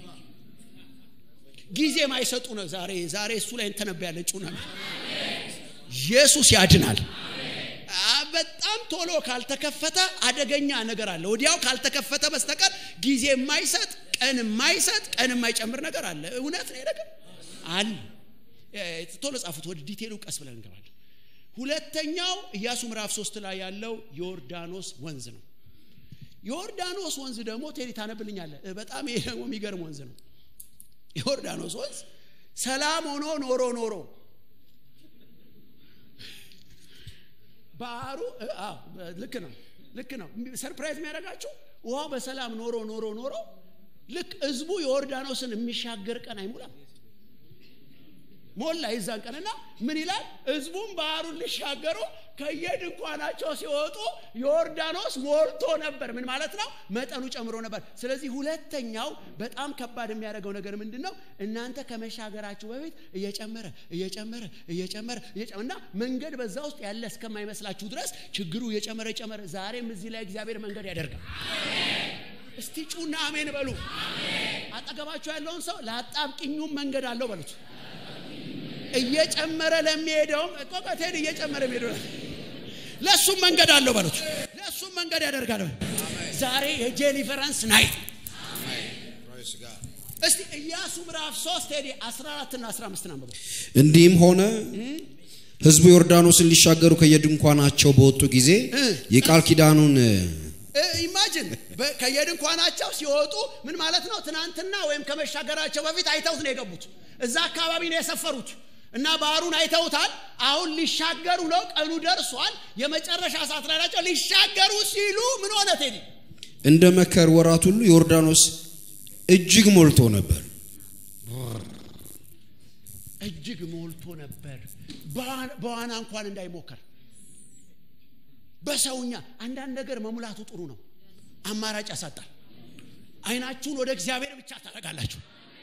ጊዜ ማይሰጡ ነው ዛሬ ዛሬ እሱ ላይ እንተነብያለን ጩና ኢየሱስ ያድናል በጣም ቶሎ ካልተከፈተ አደገኛ ነገር አለ ወዲያው ካልተከፈተ በስተቀር ጊዜ የማይሰጥ ቀን የማይሰጥ ቀን የማይጨምር ነገር አለ እውነት ነው ነገር አለ ቶሎ ጻፉት ወደ ዲቴሉ ቀስ ብለን እንገባለን ሁለተኛው ኢያሱ ምዕራፍ ሶስት ላይ ያለው ዮርዳኖስ ወንዝ ነው ዮርዳኖስ ወንዝ ደግሞ ቴሪ ታነብልኛለ በጣም ይሄ ደግሞ የሚገርም ወንዝ ነው ዮርዳኖስ ወንዝ ሰላም ሆኖ ኖሮ ኖሮ ባህሩ ልክ ነው ልክ ነው ሰርፕራይዝ የሚያደርጋችሁ ውሃው በሰላም ኖሮ ኖሮ ኖሮ ልክ ህዝቡ ዮርዳኖስን የሚሻገር ቀን አይሞላም ሞላ የዛን ቀንና ምን ይላል ህዝቡም ባህሩን ሊሻገሩ ከየድንኳናቸው ሲወጡ ዮርዳኖስ ሞልቶ ነበር ምን ማለት ነው መጠኑ ጨምሮ ነበር ስለዚህ ሁለተኛው በጣም ከባድ የሚያደርገው ነገር ምንድን ነው እናንተ ከመሻገራችሁ በፊት እየጨመረ እየጨመረ እየጨመረ እና መንገድ በዛ ውስጥ ያለ እስከማይመስላችሁ ድረስ ችግሩ እየጨመረ እየጨመረ ዛሬም እዚህ ላይ እግዚአብሔር መንገድ ያደርጋል እስቲ ጩና አሜን በሉ አጠገባችሁ ያለውን ሰው ለአጣብቅኙም መንገድ አለው በሉት እየጨመረ ለሚሄደውም ቆቀቴን እየጨመረ የሚሄደው ለእሱም መንገድ አለው በሉት ለእሱም መንገድ ያደርጋል ዛሬ የጄሊቨራንስ ናይት እስቲ ኢያሱ ምዕራፍ 3 ሄዲ 14 እና 15 አንብበው እንዲህም ሆነ ህዝቡ ዮርዳኖስን ሊሻገሩ ከየድንኳናቸው በወጡ ጊዜ የቃል ኪዳኑን ኢማጅን ከየድንኳናቸው ሲወጡ ምን ማለት ነው ትናንትና ወይም ከመሻገራቸው በፊት አይተውት ነው የገቡት እዛ አካባቢ ነው የሰፈሩት እና ባህሩን አይተውታል አሁን ሊሻገሩ ነው ቀኑ ደርሷል የመጨረሻ ሰዓት ላይ ናቸው ሊሻገሩ ሲሉ ምን ሆነ ቴዲ እንደ መከር ወራት ሁሉ ዮርዳኖስ እጅግ ሞልቶ ነበር እጅግ ሞልቶ ነበር በዋና እንኳን እንዳይሞከር በሰውኛ አንዳንድ ነገር መሙላቱ ጥሩ ነው አማራጭ ያሳጣል አይናችሁን ወደ እግዚአብሔር ብቻ ታደርጋላችሁ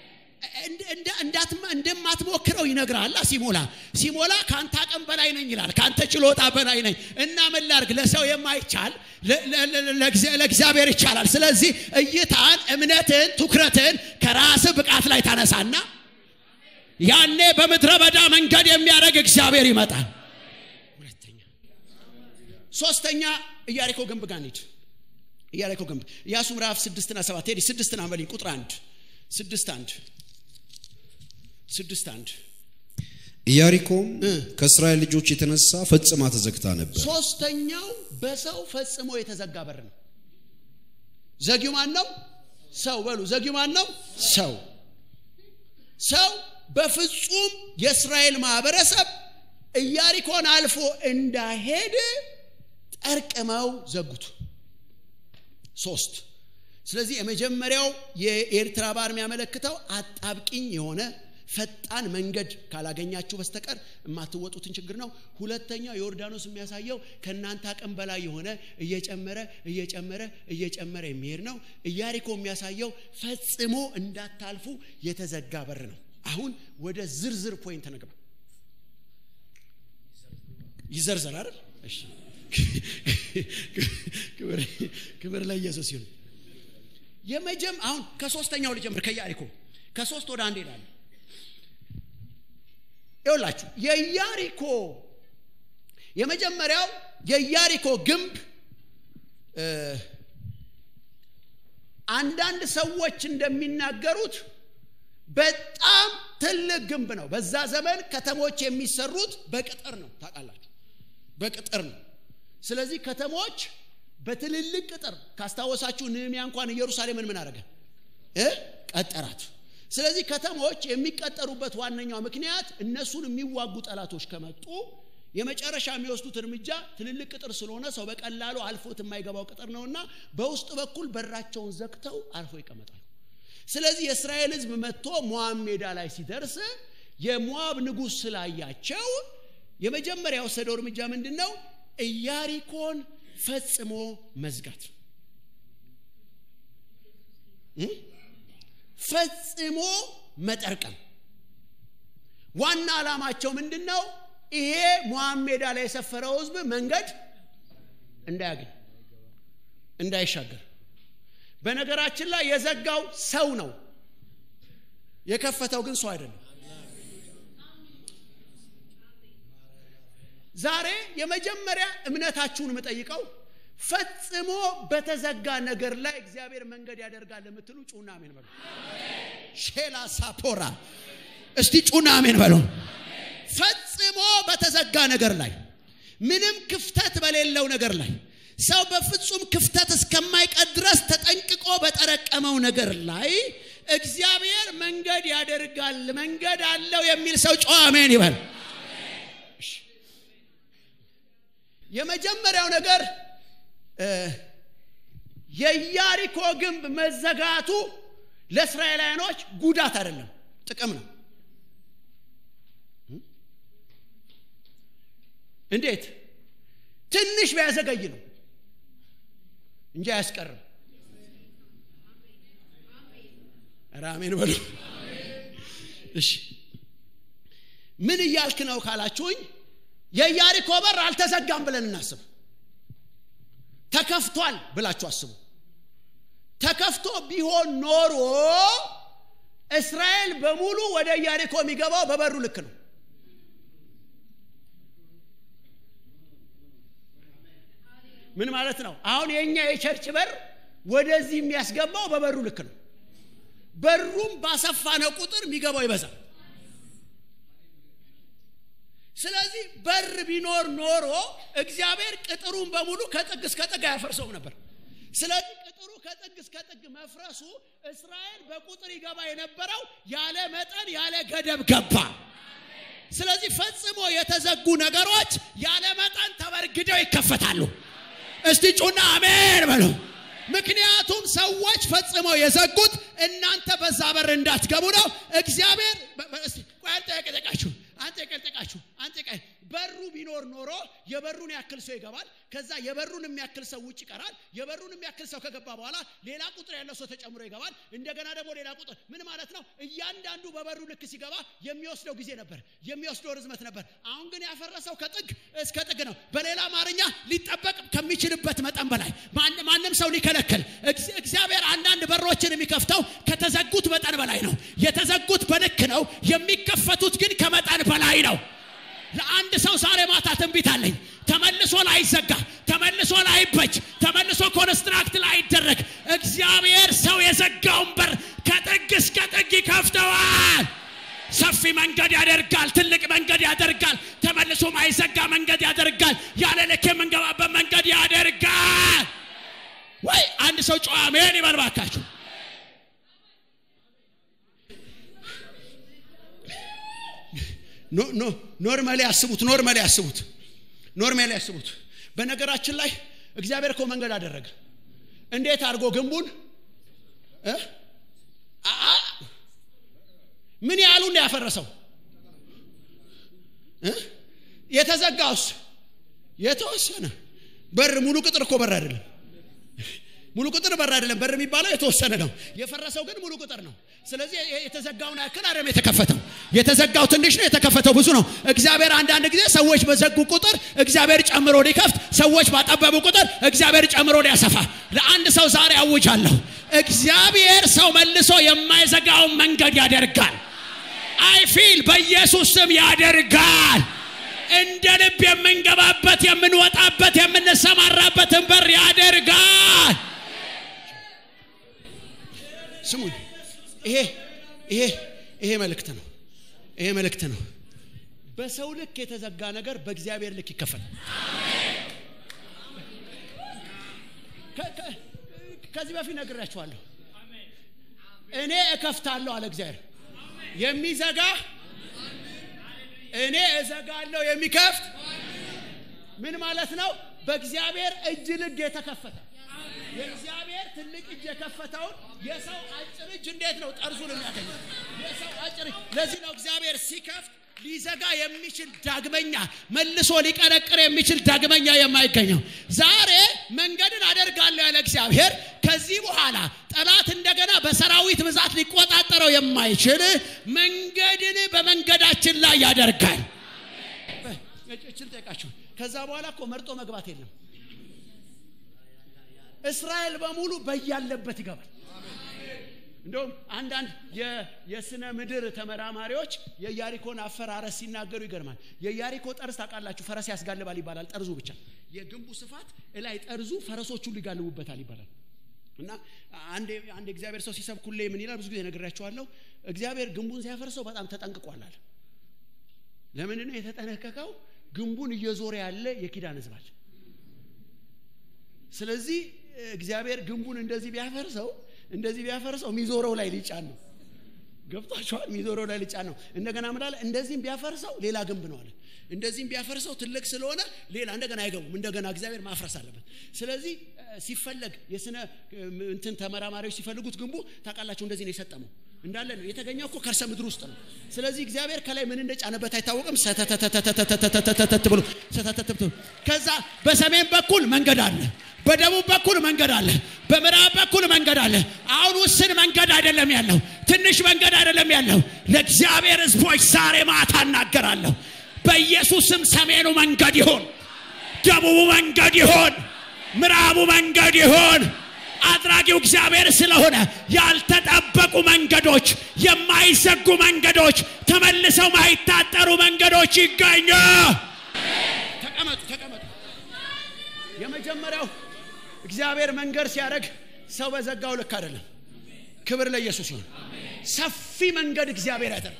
እንደማትሞክረው ይነግራል ሲሞላ ሲሞላ ከአንተ አቅም በላይ ነኝ ይላል ከአንተ ችሎታ በላይ ነኝ እና ምን ላርግ ለሰው የማይቻል ለእግዚአብሔር ይቻላል ስለዚህ እይታን እምነትን ትኩረትን ከራስ ብቃት ላይ ታነሳና ያኔ በምድረ በዳ መንገድ የሚያደርግ እግዚአብሔር ይመጣል ሁለተኛ ሶስተኛ ኢያሪኮ ግንብ ጋር እንሂድ ኢያሪኮ ግንብ ኢያሱ ምዕራፍ ስድስትና ሰባት ሄዲ ስድስትን አንበልኝ ቁጥር አንድ ስድስት አንድ ስድስት አንድ ኢያሪኮም ከእስራኤል ልጆች የተነሳ ፈጽማ ተዘግታ ነበር ሶስተኛው በሰው ፈጽሞ የተዘጋ በር ነው ዘጊው ማን ነው ሰው በሉ ዘጊው ማን ነው ሰው ሰው በፍጹም የእስራኤል ማህበረሰብ ኢያሪኮን አልፎ እንዳሄድ ጠርቅመው ዘጉት ሶስት ስለዚህ የመጀመሪያው የኤርትራ ባህር የሚያመለክተው አጣብቂኝ የሆነ ፈጣን መንገድ ካላገኛችሁ በስተቀር የማትወጡትን ችግር ነው ሁለተኛው ዮርዳኖስ የሚያሳየው ከእናንተ አቅም በላይ የሆነ እየጨመረ እየጨመረ እየጨመረ የሚሄድ ነው ኢያሪኮ የሚያሳየው ፈጽሞ እንዳታልፉ የተዘጋ በር ነው አሁን ወደ ዝርዝር ፖይንት ነግባ ይዘርዘር አይደል እሺ ክብር ለኢየሱስ ይሁን የመጀም አሁን ከሶስተኛው ልጀምር ከኢያሪኮ ከሶስት ወደ አንድ ሄዳለ ይውላችሁ የኢያሪኮ የመጀመሪያው የኢያሪኮ ግንብ አንዳንድ ሰዎች እንደሚናገሩት በጣም ትልቅ ግንብ ነው በዛ ዘመን ከተሞች የሚሰሩት በቅጥር ነው ታውቃላችሁ በቅጥር ነው ስለዚህ ከተሞች በትልልቅ ቅጥር ካስታወሳችሁ ንህሚያ እንኳን ኢየሩሳሌምን ምን አደረገ እ ቀጠራት ስለዚህ ከተሞች የሚቀጠሩበት ዋነኛው ምክንያት እነሱን የሚዋጉ ጠላቶች ከመጡ የመጨረሻ የሚወስዱት እርምጃ ትልልቅ ቅጥር ስለሆነ ሰው በቀላሉ አልፎት የማይገባው ቅጥር ነውና በውስጥ በኩል በራቸውን ዘግተው አልፎ ይቀመጣሉ ስለዚህ የእስራኤል ህዝብ መጥቶ ሞዓብ ሜዳ ላይ ሲደርስ የሞዓብ ንጉሥ ስላያቸው የመጀመሪያ የወሰደው እርምጃ ምንድን ነው ኢያሪኮን ፈጽሞ መዝጋት ፈጽሞ መጠርቀም ዋና ዓላማቸው ምንድን ነው ይሄ ሞዓብ ሜዳ ላይ የሰፈረው ህዝብ መንገድ እንዳያገኝ እንዳይሻገር በነገራችን ላይ የዘጋው ሰው ነው የከፈተው ግን ሰው አይደለም ዛሬ የመጀመሪያ እምነታችሁን የምጠይቀው ፈጽሞ በተዘጋ ነገር ላይ እግዚአብሔር መንገድ ያደርጋል የምትሉ ጩና አሜን በሉ ሼላ ሳፖራ እስቲ ጩና አሜን በሉ ፈጽሞ በተዘጋ ነገር ላይ ምንም ክፍተት በሌለው ነገር ላይ ሰው በፍጹም ክፍተት እስከማይቀር ድረስ ተጠንቅቆ በጠረቀመው ነገር ላይ እግዚአብሔር መንገድ ያደርጋል መንገድ አለው የሚል ሰው ጨዋ አሜን ይበል የመጀመሪያው ነገር የኢያሪኮ ግንብ መዘጋቱ ለእስራኤላውያኖች ጉዳት አይደለም ጥቅም ነው እንዴት ትንሽ ቢያዘገይ ነው እንጂ አያስቀርም ራሜን በሉ እሺ ምን እያልክ ነው ካላችሁኝ የኢያሪኮ በር አልተዘጋም ብለን እናስብ ተከፍቷል ብላችሁ አስቡ ተከፍቶ ቢሆን ኖሮ እስራኤል በሙሉ ወደ ኢያሪኮ የሚገባው በበሩ ልክ ነው ምን ማለት ነው አሁን የእኛ የቸርች በር ወደዚህ የሚያስገባው በበሩ ልክ ነው በሩም ባሰፋነው ቁጥር የሚገባው ይበዛል ስለዚህ በር ቢኖር ኖሮ እግዚአብሔር ቅጥሩን በሙሉ ከጥግ እስከ ጥግ አያፈርሰውም ነበር ስለዚህ ቅጥሩ ከጥግ እስከ ጥግ መፍረሱ እስራኤል በቁጥር ይገባ የነበረው ያለ መጠን ያለ ገደብ ገባ ስለዚህ ፈጽሞ የተዘጉ ነገሮች ያለ መጠን ተበርግደው ይከፈታሉ እስቲ ጩና አሜን በሉ ምክንያቱም ሰዎች ፈጽመው የዘጉት እናንተ በዛ በር እንዳትገቡ ነው እግዚአብሔር አንተ የቀጠቃችሁ አንተ የቀጠቃችሁ አንተ በሩ ቢኖር ኖሮ የበሩን ያክል ሰው ይገባል ከዛ የበሩን የሚያክል ሰው ውጭ ይቀራል የበሩን የሚያክል ሰው ከገባ በኋላ ሌላ ቁጥር ያለው ሰው ተጨምሮ ይገባል እንደገና ደግሞ ሌላ ቁጥር ምን ማለት ነው እያንዳንዱ በበሩ ልክ ሲገባ የሚወስደው ጊዜ ነበር የሚወስደው ርዝመት ነበር አሁን ግን ያፈረሰው ከጥግ እስከ ጥግ ነው በሌላ አማርኛ ሊጠበቅ ከሚችልበት መጠን በላይ ማንም ሰው ሊከለክል እግዚአብሔር አንዳንድ በሮችን የሚከፍተው ከተዘጉት መጠን በላይ ነው የተዘጉት በልክ ነው የሚከፈቱት ግን ከመጠን በላይ ነው ለአንድ ሰው ዛሬ ማታ ትንቢት አለኝ ተመልሶ ላይዘጋ ተመልሶ ላይበጅ ተመልሶ ኮንስትራክት ላይደረግ እግዚአብሔር ሰው የዘጋውን በር ከጥግ እስከ ጥግ ይከፍተዋል ሰፊ መንገድ ያደርጋል ትልቅ መንገድ ያደርጋል ተመልሶ ማይዘጋ መንገድ ያደርጋል ያለ ልክ የምንገባበት መንገድ ያደርጋል ወይ አንድ ሰው ጨዋ ሜን ይበልባካችሁ ኖርማሊ ያስቡት ኖርማሊ ያስቡት ኖርማሊ ያስቡት በነገራችን ላይ እግዚአብሔር እኮ መንገድ አደረገ እንዴት አድርጎ ግንቡን ምን ያህሉን ያፈረሰው የተዘጋውስ የተወሰነ በር ሙሉ ቅጥር እኮ በር አይደለም ሙሉ ቁጥር በር አይደለም በር የሚባለው የተወሰነ ነው የፈረሰው ግን ሙሉ ቁጥር ነው ስለዚህ የተዘጋውን ያክል አይደለም የተከፈተው የተዘጋው ትንሽ ነው የተከፈተው ብዙ ነው እግዚአብሔር አንዳንድ ጊዜ ሰዎች በዘጉ ቁጥር እግዚአብሔር ጨምሮ ሊከፍት ሰዎች ባጠበቡ ቁጥር እግዚአብሔር ጨምሮ ሊያሰፋ ለአንድ ሰው ዛሬ አውጃለሁ እግዚአብሔር ሰው መልሶ የማይዘጋውን መንገድ ያደርጋል አይፊል በኢየሱስ ስም ያደርጋል እንደ ልብ የምንገባበት የምንወጣበት የምንሰማራበትን በር ያደርጋል ስሙኝ ይሄ ይሄ ይሄ መልእክት ነው ይሄ መልእክት ነው በሰው ልክ የተዘጋ ነገር በእግዚአብሔር ልክ ይከፈላል ከ- ከ- ከዚህ በፊት ነግራችኋለሁ እኔ እከፍታለሁ አለ እግዚአብሔር የሚዘጋ እኔ እዘጋለሁ የሚከፍት ምን ማለት ነው በእግዚአብሔር እጅ ልግ የተከፈተ የእግዚአብሔር ትልቅ እጅ የከፈተውን የሰው አጭር እጅ እንዴት ነው ጠርዙን የሚያገኘው የሰው አጭር እጅ ለዚህ ነው እግዚአብሔር ሲከፍት ሊዘጋ የሚችል ዳግመኛ መልሶ ሊቀረቅር የሚችል ዳግመኛ የማይገኘው ዛሬ መንገድን አደርጋለሁ ያለ እግዚአብሔር ከዚህ በኋላ ጠላት እንደገና በሰራዊት ብዛት ሊቆጣጠረው የማይችል መንገድን በመንገዳችን ላይ ያደርጋል እችን ጠይቃችሁ ከዛ በኋላ እኮ መርጦ መግባት የለም እስራኤል በሙሉ በያለበት ይገባል እንደውም አንዳንድ የ- የስነ ምድር ተመራማሪዎች የያሪኮን አፈራረስ ሲናገሩ ይገርማል የያሪኮ ጠርዝ ታውቃላችሁ ፈረስ ያስጋልባል ይባላል ጠርዙ ብቻ የግንቡ ስፋት እላይ ጠርዙ ፈረሶቹ ሊጋልቡበታል ይባላል እና አንድ አንድ እግዚአብሔር ሰው ሲሰብኩሌ ምን ይላል ብዙ ጊዜ ነግራቸዋለሁ እግዚአብሔር ግንቡን ሲያፈርሰው በጣም ተጠንቅቋል አለ ለምን ነው የተጠነቀቀው ግንቡን እየዞረ ያለ የኪዳን ህዝብ አለ ስለዚህ እግዚአብሔር ግንቡን እንደዚህ ቢያፈርሰው እንደዚህ ቢያፈርሰው የሚዞረው ላይ ሊጫን ነው ገብቷቸዋል የሚዞረው ላይ ሊጫን ነው እንደገና ምላለ እንደዚህም ቢያፈርሰው ሌላ ግንብ ነው አለ እንደዚህም ቢያፈርሰው ትልቅ ስለሆነ ሌላ እንደገና አይገቡም እንደገና እግዚአብሔር ማፍረስ አለበት ስለዚህ እ፣ ሲፈለግ የስነ እ፣ እንትን ተመራማሪዎች ሲፈልጉት ግንቡ ታውቃላችሁ እንደዚህ ነው የሰጠመው እንዳለ ነው የተገኘው እኮ ከርሰ ምድር ውስጥ ነው ስለዚህ እግዚአብሔር ከላይ ምን እንደጫነበት አይታወቅም ሰተተተተተተተተተተተ ብሎ ሰተተተ ብሎ ከዛ በሰሜን በኩል መንገድ አለ በደቡብ በኩል መንገድ አለ በምዕራብ በኩል መንገድ አለ አሁን ውስን መንገድ አይደለም ያለው ትንሽ መንገድ አይደለም ያለው ለእግዚአብሔር ህዝቦች ዛሬ ማታ እናገራለሁ በኢየሱስም ሰሜኑ መንገድ ይሆን ደቡቡ መንገድ ይሆን ምዕራቡ መንገድ ይሆን አድራጊው እግዚአብሔር ስለሆነ ያልተጠበቁ መንገዶች የማይዘጉ መንገዶች ተመልሰው ማይታጠሩ መንገዶች ይገኙ ተቀመጡ ተቀመጡ የመጀመሪያው እግዚአብሔር መንገድ ሲያደርግ ሰው በዘጋው ልክ አይደለም ክብር ለኢየሱስ ይሁን ሰፊ መንገድ እግዚአብሔር ያደርግ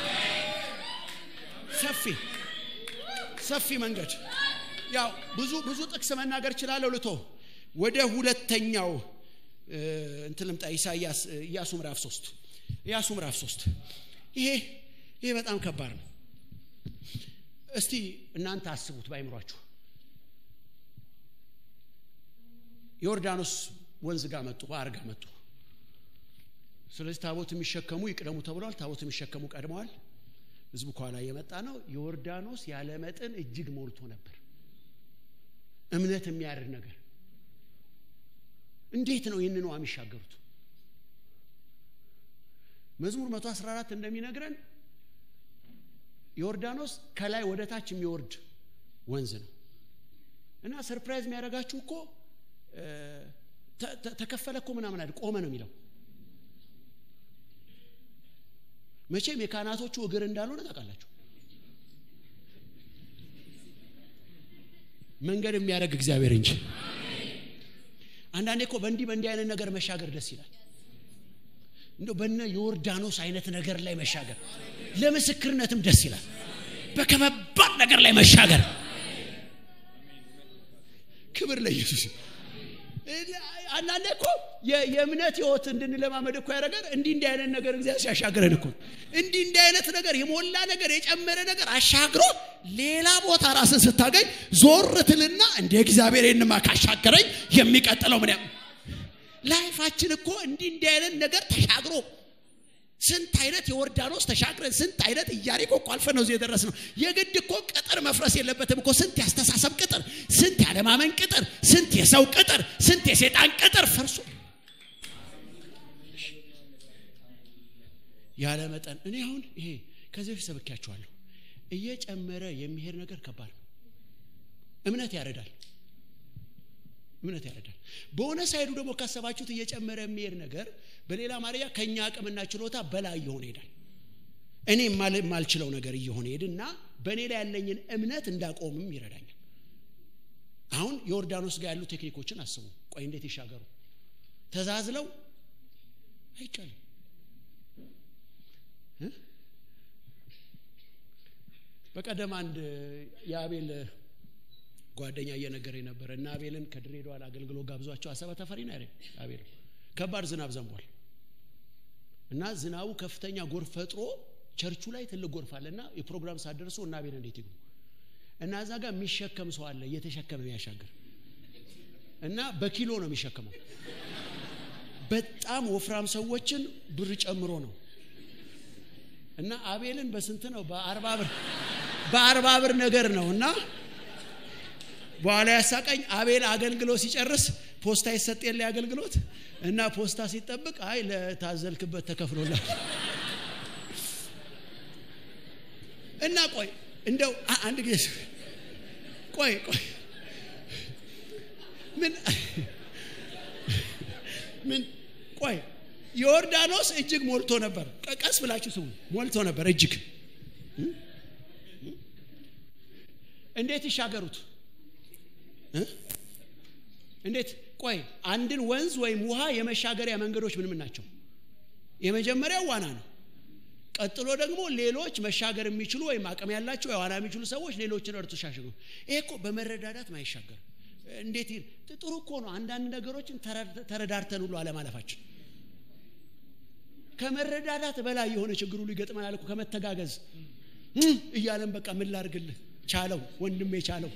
ሰፊ ሰፊ መንገድ ያው ብዙ ብዙ ጥቅስ መናገር እችላለሁ ልቶ ወደ ሁለተኛው እ፣ እንትን ልምጣ ኢሳያስ ኢያሱ ምዕራፍ ሶስት ኢያሱ ምዕራፍ ሶስት ይሄ ይሄ በጣም ከባድ ነው እስቲ እናንተ አስቡት ባይምሯችሁ ዮርዳኖስ ወንዝ ጋር መጡ ባህር ጋር መጡ ስለዚህ ታቦት የሚሸከሙ ይቅደሙ ተብሏል ታቦት የሚሸከሙ ቀድመዋል ህዝቡ ከኋላ እየመጣ ነው ዮርዳኖስ ያለ መጠን እጅግ ሞልቶ ነበር እምነት የሚያድር ነገር እንዴት ነው ይህንን ውሃ የሚሻገሩት መዝሙር 114 እንደሚነግረን ዮርዳኖስ ከላይ ወደ ታች የሚወርድ ወንዝ ነው እና ሰርፕራይዝ የሚያደርጋችሁ እኮ እ፣ ተ- ተ- ተከፈለ እኮ ምናምን አይደል ቆመ ነው የሚለው መቼም የካህናቶቹ እግር እንዳልሆነ ታውቃላችሁ መንገድ የሚያደርግ እግዚአብሔር እንጂ አንዳንዴ እኮ በእንዲህ በእንዲህ አይነት ነገር መሻገር ደስ ይላል እንደው በነ ዮርዳኖስ አይነት ነገር ላይ መሻገር ለምስክርነትም ደስ ይላል በከባድ ነገር ላይ መሻገር ክብር ለኢየሱስ አንዳንዴ እኮ የ- የእምነት ህይወት እንድንለማመድ እኮ ያደረገን እንዲህ እንዲህ አይነት ነገር እግዚአብሔር ሲያሻግረን እኮ እንዲህ እንዲህ አይነት ነገር የሞላ ነገር የጨመረ ነገር አሻግሮ ሌላ ቦታ ራስን ስታገኝ ዞር ትልና እንደ እግዚአብሔር ይንማ ካሻገረኝ የሚቀጥለው ምን ያ- ላይፋችን እኮ እንዲህ እንዲህ አይነት ነገር ተሻግሮ ስንት አይነት የዮርዳኖስ ተሻግረን ስንት አይነት ኢያሪኮ እኮ አልፈን ነው እዚህ የደረስ ነው የግድ እኮ ቅጥር መፍረስ የለበትም እኮ ስንት ያስተሳሰብ ቅጥር ስንት ያለማመን ቅጥር ስንት የሰው ቅጥር ስንት የሴጣን ቅጥር ፈርሶ ያለ መጠን እኔ አሁን ይሄ ከዚህ በፊት ሰብኪያችኋለሁ እየጨመረ የሚሄድ ነገር ከባድ ነው እምነት ያረዳል እምነት ያረዳል በሆነ ሳይዱ ደግሞ ካሰባችሁት እየጨመረ የሚሄድ ነገር በሌላ ማርያ ከኛ አቅምና ችሎታ በላይ እየሆነ ይሄዳል እኔ የማል- የማልችለው ነገር እየሆነ ሄድና በእኔ ላይ ያለኝን እምነት እንዳቆምም ይረዳኛል አሁን ዮርዳኖስ ጋር ያሉ ቴክኒኮችን አስቡ ቆይ እንዴት ይሻገሩ ተዛዝለው አይቻልም እ? በቀደም አንድ የአቤል ጓደኛ እየነገረኝ ነበር እና አቤልን ከድሬዳዋ አገልግሎት ጋብዟቸው አሰበ ተፈሪ ነው ያለኝ አቤል ከባድ ዝናብ ዘንቧል እና ዝናቡ ከፍተኛ ጎርፍ ፈጥሮ ቸርቹ ላይ ትልቅ ጎርፍ አለ እና የፕሮግራም ሳደርሶ እና አቤል እንዴት ይግቡ እና እዛ ጋር የሚሸከም ሰው አለ እየተሸከመ የሚያሻገር እና በኪሎ ነው የሚሸከመው በጣም ወፍራም ሰዎችን ብር ጨምሮ ነው እና አቤልን በስንት ነው በአርባ ብር በአርባ ብር ነገር ነው እና በኋላ ያሳቀኝ አቤል አገልግሎት ሲጨርስ ፖስታ ይሰጥ የለ አገልግሎት እና ፖስታ ሲጠብቅ አይ ለታዘልክበት ተከፍሎላል እና ቆይ እንደው አንድ ጊዜ ቆይ ቆይ ምን ምን ቆይ ዮርዳኖስ እጅግ ሞልቶ ነበር ቀስ ብላችሁ ስሙ ሞልቶ ነበር እጅግ እንዴት ይሻገሩት እንዴት ቆይ አንድን ወንዝ ወይም ውሃ የመሻገሪያ መንገዶች ምን ምን ናቸው የመጀመሪያው ዋና ነው ቀጥሎ ደግሞ ሌሎች መሻገር የሚችሉ ወይም አቅም ያላቸው የዋና የሚችሉ ሰዎች ሌሎችን እርቱ ሻሽጉ ይሄ እኮ በመረዳዳት ማይሻገር እንዴት ጥሩ እኮ ነው አንዳንድ ነገሮችን ተረዳርተን ሁሉ አለማለፋችን ከመረዳዳት በላይ የሆነ ችግር ሁሉ ይገጥመናል እኮ ከመተጋገዝ እያለን በቃ ምን ላርግልህ ቻለው ወንድሜ ቻለው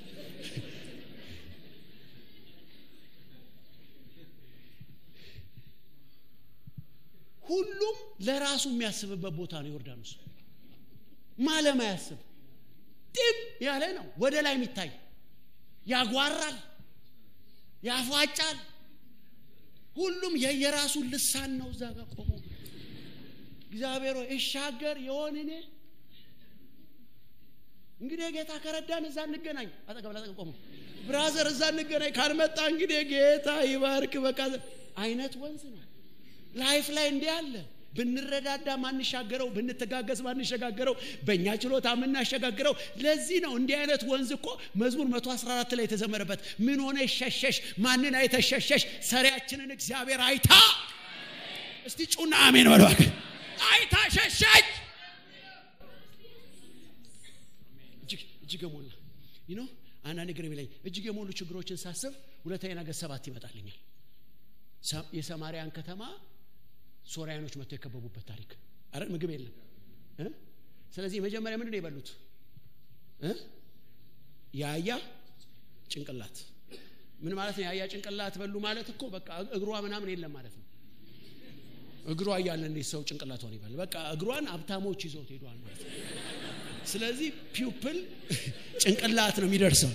ሁሉም ለራሱ የሚያስብበት ቦታ ነው ዮርዳኖስ ማለም አያስብ ጢም ያለ ነው ወደ ላይ የሚታይ ያጓራል ያፏጫል ሁሉም የየራሱን ልሳን ነው እዛ ጋር ቆሞ እግዚአብሔር እሻገር የሆን እኔ እንግዲህ ጌታ ከረዳን እዛ እንገናኝ አጠገብ ላጠገብ ቆሞ ብራዘር እዛ እንገናኝ ካልመጣ እንግዲህ ጌታ ይባርክ በቃ አይነት ወንዝ ነው ላይፍ ላይ እንዲህ አለ ብንረዳዳ ማንሻገረው ብንተጋገዝ ማንሸጋገረው በእኛ ችሎታ የምናሸጋግረው ለዚህ ነው እንዲህ አይነት ወንዝ እኮ መዝሙር 114 ላይ የተዘመረበት ምን ሆነ ሸሸሽ ማንን አይተሸሸሽ ሰሪያችንን እግዚአብሔር አይታ እስቲ ጩና አሜን በለዋል አይታ ሸሸች እጅግ የሞላ ይኖ አንዳንድ ግር የሚለኝ እጅግ የሞሉ ችግሮችን ሳስብ ሁለተኛ ነገር ሰባት ይመጣልኛል የሰማርያን ከተማ ሶሪያኖች መጥተው የከበቡበት ታሪክ አረ ምግብ የለም ስለዚህ መጀመሪያ ምንድን ነው የበሉት የአያ ጭንቅላት ምን ማለት ነው የአያ ጭንቅላት በሉ ማለት እኮ በቃ እግሯ ምናምን የለም ማለት ነው እግሯ እያለ እንዴት ሰው ጭንቅላቷን ይበል በቃ እግሯን ሀብታሞች ይዘውት ሄዷል ማለት ነው ስለዚህ ፒውፕል ጭንቅላት ነው የሚደርሰው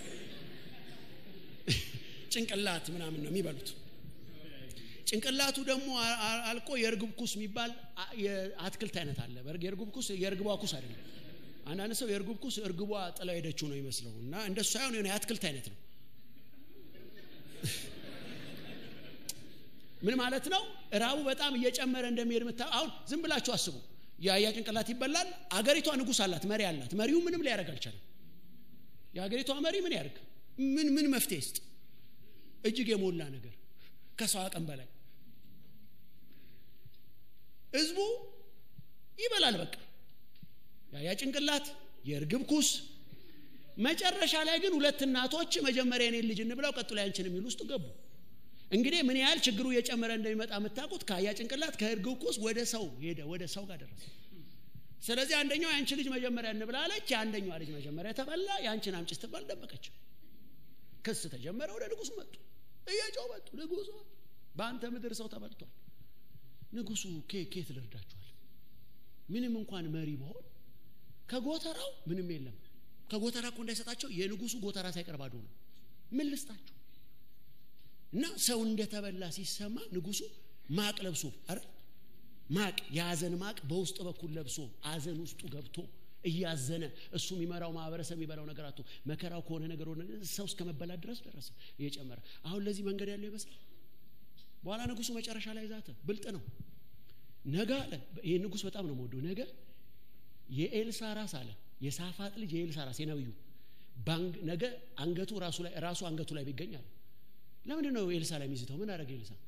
ጭንቅላት ምናምን ነው የሚበሉት ጭንቅላቱ ደግሞ አልቆ የእርግብ ኩስ የሚባል የአትክልት አይነት አለ የእርግብ ኩስ የእርግቧ ኩስ አይደለም አንዳንድ ሰው የእርግብ ኩስ እርግቧ ጥላ ሄደችው ነው ይመስለው እና እንደሱ ሳይሆን የሆነ የአትክልት አይነት ነው ምን ማለት ነው ራቡ በጣም እየጨመረ እንደሚሄድ ምታ አሁን ዝም ብላችሁ አስቡ የአያ ጭንቅላት ይበላል አገሪቷ ንጉስ አላት መሪ አላት መሪው ምንም ሊያደርግ አልቻለም የሀገሪቷ መሪ ምን ያደርግ ምን ምን መፍትሄ ስጥ እጅግ የሞላ ነገር ከሰው አቅም በላይ ህዝቡ ይበላል በቃ ያ ጭንቅላት የእርግብ ኩስ መጨረሻ ላይ ግን ሁለት እናቶች መጀመሪያ የኔን ልጅ እንብላው ቀጥሎ ያንችን የሚል ውስጥ ገቡ እንግዲህ ምን ያህል ችግሩ እየጨመረ እንደሚመጣ የምታውቁት ከአያ ጭንቅላት ከእርግብ ኩስ ወደ ሰው ሄደ ወደ ሰው ጋር ደረሰ ስለዚህ አንደኛው የአንቺ ልጅ መጀመሪያ እንብላለች የአንደኛዋ ልጅ መጀመሪያ ተበላ የአንቺን አምጭ ስትባል ደበቀች ክስ ተጀመረ ወደ ንጉሱ መጡ እየጮህ መጡ ንጉሱ በአንተ ምድር ሰው ተበልቷል ንጉሱ ኬት ልርዳችኋል ምንም እንኳን መሪ መሆን ከጎተራው ምንም የለም ከጎተራ እኮ እንዳይሰጣቸው የንጉሱ ጎተራ ሳይቀር ባዶ ነው ምን ልስጣችሁ እና ሰው እንደተበላ ሲሰማ ንጉሱ ማቅ ለብሶ አረ ማቅ የአዘን ማቅ በውስጥ በኩል ለብሶ አዘን ውስጡ ገብቶ እያዘነ እሱ የሚመራው ማህበረሰብ የሚበላው ነገር አቶ መከራው ከሆነ ነገር ሆነ ሰው እስከ መበላት ድረስ ደረሰ እየጨመረ አሁን ለዚህ መንገድ ያለው ይመስላል በኋላ ንጉሱ መጨረሻ ላይ ዛተ ብልጥ ነው ነገ አለ ይህ ንጉስ በጣም ነው መወደው ነገ የኤልሳ ራስ አለ የሳፋጥ ልጅ የኤልሳ ራስ የነብዩ ነገ አንገቱ ራሱ ላይ ራሱ አንገቱ ላይ ቢገኝ አለ ለምንድን ነው ኤልሳ ላይ የሚዝተው ምን አደረገ ኤልሳ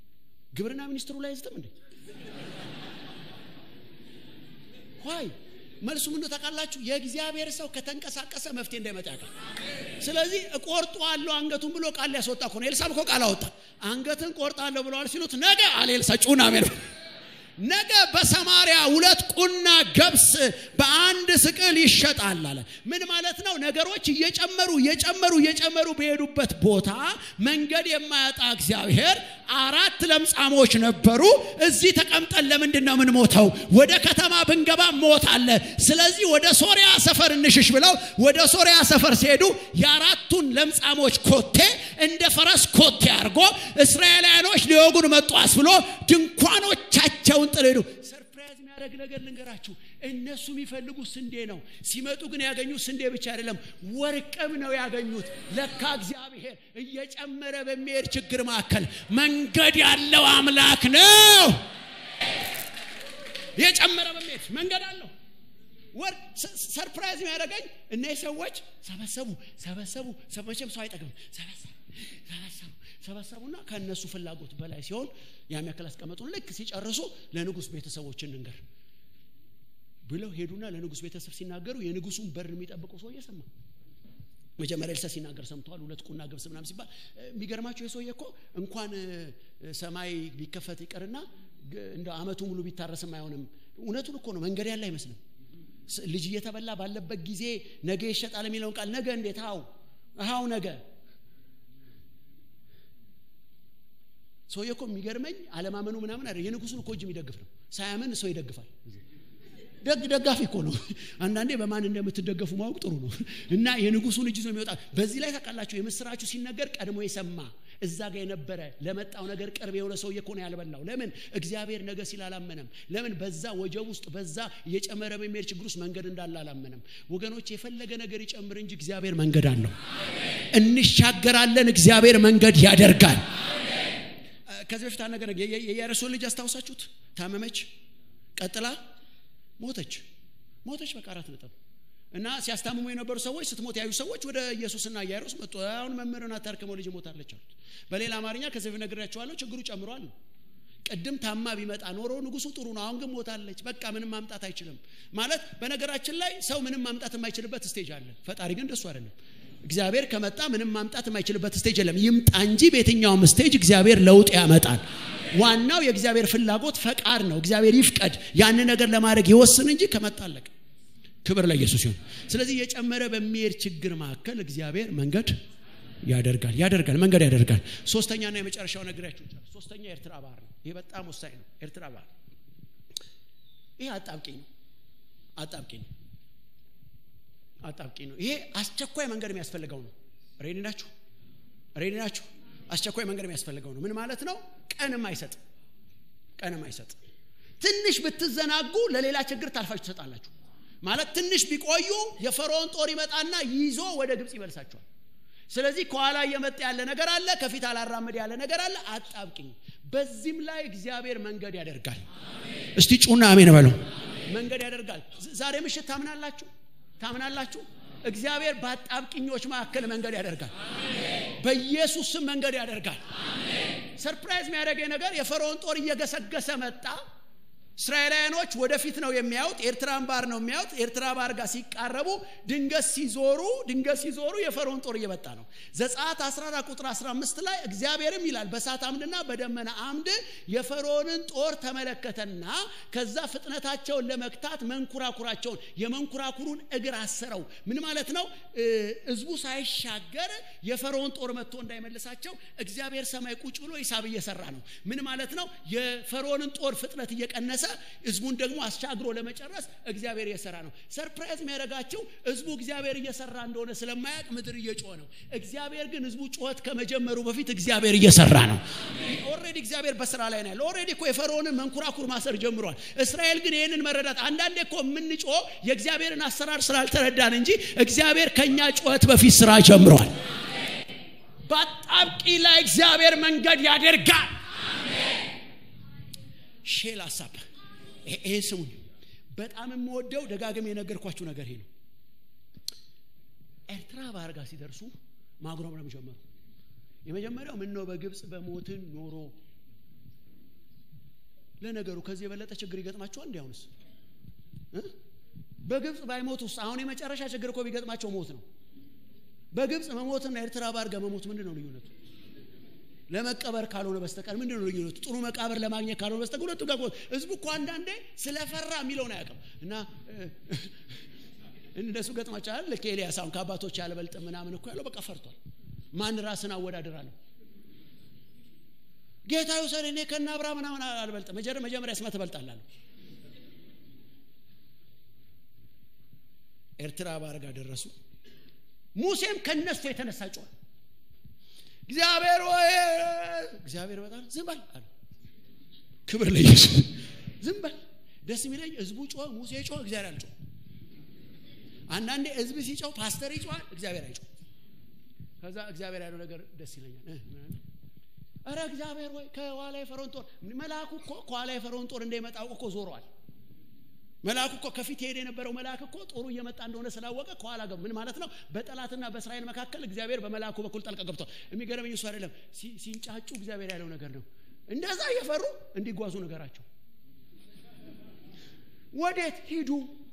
ግብርና ሚኒስትሩ ላይ አይዝትም እንዴ ኋይ መልሱ ምን ታውቃላችሁ? የእግዚአብሔር ሰው ከተንቀሳቀሰ መፍትሄ እንዳይመጣ ያውቃል። ስለዚህ እቆርጠዋለሁ አንገቱን ብሎ ቃል ሊያስወጣ እኮ ነው። ኤልሳ እኮ ቃል አወጣ። አንገትን ቆርጣለሁ ብለዋል ሲሉት ነገ አለ ኤልሳ ጩና ሜን ነገ በሰማሪያ ሁለት ቁና ገብስ በአንድ ስቅል ይሸጣል አለ። ምን ማለት ነው? ነገሮች እየጨመሩ እየጨመሩ እየጨመሩ በሄዱበት ቦታ መንገድ የማያጣ እግዚአብሔር አራት ለምጻሞች ነበሩ። እዚህ ተቀምጠን ለምንድን ነው የምንሞተው? ወደ ከተማ ብንገባ ሞት አለ። ስለዚህ ወደ ሶሪያ ሰፈር እንሽሽ ብለው ወደ ሶሪያ ሰፈር ሲሄዱ የአራቱን ለምጻሞች ኮቴ እንደ ፈረስ ኮቴ አድርጎ እስራኤላውያኖች ሊወጉን መጡ አስብሎ ድንኳኖቻቸውን ጥለው ሄዱ። ሰርፕራይዝ የሚያደርግ ነገር ልንገራችሁ። እነሱ የሚፈልጉት ስንዴ ነው። ሲመጡ ግን ያገኙት ስንዴ ብቻ አይደለም፣ ወርቅም ነው ያገኙት። ለካ እግዚአብሔር እየጨመረ በሚሄድ ችግር መካከል መንገድ ያለው አምላክ ነው። እየጨመረ በሚሄድ መንገድ አለው። ወርቅ ሰርፕራይዝ የሚያደርገኝ እነዚህ ሰዎች ሰበሰቡ ሰበሰቡ። መቼም ሰው አይጠግብም። ሰበሰቡ ሰበሰቡ ሰበሰቡና ከእነሱ ፍላጎት በላይ ሲሆን ያን ያክል አስቀመጡን። ልክ ሲጨርሱ ለንጉሥ ቤተሰቦች እንንገር ብለው ሄዱና ለንጉሥ ቤተሰብ ሲናገሩ የንጉሱን በር የሚጠብቀው ሰውዬ ሰማ። መጀመሪያ ኤልሳ ሲናገር ሰምተዋል። ሁለት ቁና ገብስ ምናምን ሲባል የሚገርማቸው የሰውዬ እኮ እንኳን ሰማይ ቢከፈት ይቅርና እንደ አመቱ ሙሉ ቢታረስም አይሆንም። እውነቱን እኮ ነው። መንገድ ያለ አይመስልም። ልጅ እየተበላ ባለበት ጊዜ ነገ ይሸጣል የሚለውን ቃል ነገ እንዴት ሀው ሀው ነገ ሰውዬ እኮ የሚገርመኝ አለማመኑ ምናምን አይደል። የንጉሱን እኮ እጅ የሚደግፍ ነው። ሳያምን ሰው ይደግፋል። ደግ ደጋፊ እኮ ነው። አንዳንዴ በማን እንደምትደገፉ ማወቅ ጥሩ ነው። እና የንጉሱን እጅ ነው የሚወጣ። በዚህ ላይ ታውቃላችሁ፣ የምስራቹ ሲነገር ቀድሞ የሰማ እዛ ጋር የነበረ ለመጣው ነገር ቅርብ የሆነ ሰውዬ እኮ ነው ያልበላው። ለምን እግዚአብሔር ነገ ሲል አላመነም። ለምን በዛ ወጀብ ውስጥ በዛ እየጨመረ በሚሄድ ችግር ውስጥ መንገድ እንዳለ አላመነም። ወገኖች የፈለገ ነገር ይጨምር እንጂ እግዚአብሔር መንገድ አለው። እንሻገራለን። እግዚአብሔር መንገድ ያደርጋል። ከዚህ በፊት አንድ ነገር የኢያሪሶን ልጅ አስታውሳችሁት? ታመመች፣ ቀጥላ ሞተች። ሞተች በቃ አራት ነጥብ እና ሲያስታምሙ የነበሩ ሰዎች ስትሞት ያዩ ሰዎች ወደ ኢየሱስና ኢያሪስ መጡ። አሁን መምህርን አታርክመው ልጅ ሞታለች አሉት። በሌላ አማርኛ ከዚህ በፊት ነግሬያቸዋለሁ፣ ችግሩ ጨምሯል። ቅድም ታማ ቢመጣ ኖሮ ንጉሱ ጥሩ ነው፣ አሁን ግን ሞታለች፣ በቃ ምንም ማምጣት አይችልም ማለት። በነገራችን ላይ ሰው ምንም ማምጣት የማይችልበት ስቴጅ አለ። ፈጣሪ ግን እንደሱ አይደለም። እግዚአብሔር ከመጣ ምንም ማምጣት የማይችልበት ስቴጅ የለም። ይምጣ እንጂ በየትኛውም ስቴጅ እግዚአብሔር ለውጥ ያመጣል። ዋናው የእግዚአብሔር ፍላጎት ፈቃድ ነው። እግዚአብሔር ይፍቀድ፣ ያን ነገር ለማድረግ ይወስን እንጂ ከመጣ አለቀ። ክብር ለኢየሱስ ይሁን። ስለዚህ የጨመረ በሚሄድ ችግር መካከል እግዚአብሔር መንገድ ያደርጋል ያደርጋል መንገድ ያደርጋል። ሶስተኛና የመጨረሻው ነግሬያችሁ ሶስተኛ ኤርትራ ባህር ነው። ይሄ በጣም ወሳኝ ነው። ኤርትራ ባህር ይሄ አጣብቂኝ ነው። አጣብቂኝ ነው። አጣብቂኝ ነው። ይሄ አስቸኳይ መንገድ የሚያስፈልገው ነው። ሬዲ ናችሁ? ሬዲ ናችሁ? አስቸኳይ መንገድ የሚያስፈልገው ነው። ምን ማለት ነው? ቀንም አይሰጥ ቀንም አይሰጥ። ትንሽ ብትዘናጉ ለሌላ ችግር ታልፋችሁ ትሰጣላችሁ። ማለት ትንሽ ቢቆዩ የፈርዖን ጦር ይመጣና ይዞ ወደ ግብፅ ይመልሳቸዋል። ስለዚህ ከኋላ እየመጣ ያለ ነገር አለ፣ ከፊት አላራመድ ያለ ነገር አለ። አጣብቂኝ። በዚህም ላይ እግዚአብሔር መንገድ ያደርጋል። እስቲ ጩና አሜን በለው። መንገድ ያደርጋል። ዛሬ ምሽት ታምናላችሁ? ታምናላችሁ? እግዚአብሔር በአጣብቂኞች መካከል መንገድ ያደርጋል። በኢየሱስ ስም መንገድ ያደርጋል። ሰርፕራይዝ የሚያደርገኝ ነገር የፈርዖን ጦር እየገሰገሰ መጣ። እስራኤላውያኖች ወደፊት ነው የሚያዩት፣ ኤርትራን ባህር ነው የሚያዩት። ኤርትራ ባህር ጋር ሲቃረቡ ድንገት ሲዞሩ ድንገት ሲዞሩ የፈርዖን ጦር እየመጣ ነው። ዘጸአት 14 ቁጥር 15 ላይ እግዚአብሔርም ይላል በእሳት አምድና በደመና አምድ የፈርዖንን ጦር ተመለከተና ከዛ ፍጥነታቸውን ለመክታት መንኩራኩራቸውን የመንኩራኩሩን እግር አሰረው። ምን ማለት ነው? ህዝቡ ሳይሻገር የፈርዖን ጦር መጥቶ እንዳይመልሳቸው እግዚአብሔር ሰማይ ቁጭ ብሎ ሂሳብ እየሰራ ነው። ምን ማለት ነው? የፈርዖንን ጦር ፍጥነት እየቀነሰ ህዝቡን ደግሞ አስቻግሮ ለመጨረስ እግዚአብሔር እየሰራ ነው። ሰርፕራይዝ የሚያደርጋቸው ህዝቡ እግዚአብሔር እየሰራ እንደሆነ ስለማያውቅ ምድር እየጮኸ ነው። እግዚአብሔር ግን ህዝቡ ጩኸት ከመጀመሩ በፊት እግዚአብሔር እየሰራ ነው። ኦልሬዲ እግዚአብሔር በስራ ላይ ነው ያለው። ኦልሬዲ እኮ የፈርዖንን መንኩራኩር ማሰር ጀምሯል። እስራኤል ግን ይህንን መረዳት አንዳንዴ እኮ የምንጮህ የእግዚአብሔርን አሰራር ስላልተረዳን እንጂ እግዚአብሔር ከኛ ጩኸት በፊት ስራ ጀምሯል። በአጣብቂ ላይ እግዚአብሔር መንገድ ያደርጋል። ሼል ሀሳብ ይሄን ስሙኝ። በጣም የምወደው ደጋግም የነገርኳችሁ ነገር ይሄ ነው። ኤርትራ ባህር ጋር ሲደርሱ ማጉረምረም ጀመሩ። የመጀመሪያው ምን ነው በግብፅ በሞትን ኖሮ። ለነገሩ ከዚህ የበለጠ ችግር ይገጥማቸዋል። እንዲ አሁንስ በግብፅ ባይሞት ውስጥ አሁን የመጨረሻ ችግር እኮ ቢገጥማቸው ሞት ነው በግብፅ መሞትና ኤርትራ ባህር ጋር መሞት ምንድን ነው ልዩነቱ ለመቀበር ካልሆነ በስተቀር ምንድን ነው ልዩነቱ ጥሩ መቃብር ለማግኘት ካልሆነ በስተቀር ሁለቱ ጋር ህዝቡ እኮ አንዳንዴ ስለፈራ የሚለውን አያውቅም እና እንደሱ ገጥማቸዋል ልክ ኤልያስ አሁን ከአባቶች ያልበልጥ ምናምን እኮ ያለው በቃ ፈርቷል ማን ራስን አወዳድራለሁ ጌታ ይውሰድ እኔ ከነ አብርሃም ምናምን አልበልጥም መጀመሪያ ስመ ትበልጣላለሁ ኤርትራ ባህር ጋር ደረሱ ሙሴም ከነሱ የተነሳ ጮኸ እግዚአብሔር ወይ እግዚአብሔር በጣም ዝም በል አለ ክብር ለኢየሱስ ዝም በል ደስ የሚለኝ ህዝቡ ጮኸ ሙሴ ጮኸ እግዚአብሔር አልጮህ አንዳንዴ ህዝብ ሲጮህ ፓስተር ይጮሃል እግዚአብሔር አይጮህ ከዛ እግዚአብሔር ያለው ነገር ደስ ይለኛል እረ እግዚአብሔር ወይ ከኋላ የፈርዖን ጦር መልአኩ እኮ ከኋላ የፈርዖን ጦር እንደመጣው እኮ ዞሯል መልአኩ እኮ ከፊት ሄደ የነበረው መልአክ እኮ ጦሩ እየመጣ እንደሆነ ስላወቀ ከኋላ ገብ ምን ማለት ነው በጠላትና በእስራኤል መካከል እግዚአብሔር በመልአኩ በኩል ጠልቀ ገብቷል የሚገርመኝ እሱ አይደለም ሲንጫጩ እግዚአብሔር ያለው ነገር ነው እንደዛ እየፈሩ እንዲጓዙ ነገራቸው ወዴት ሂዱ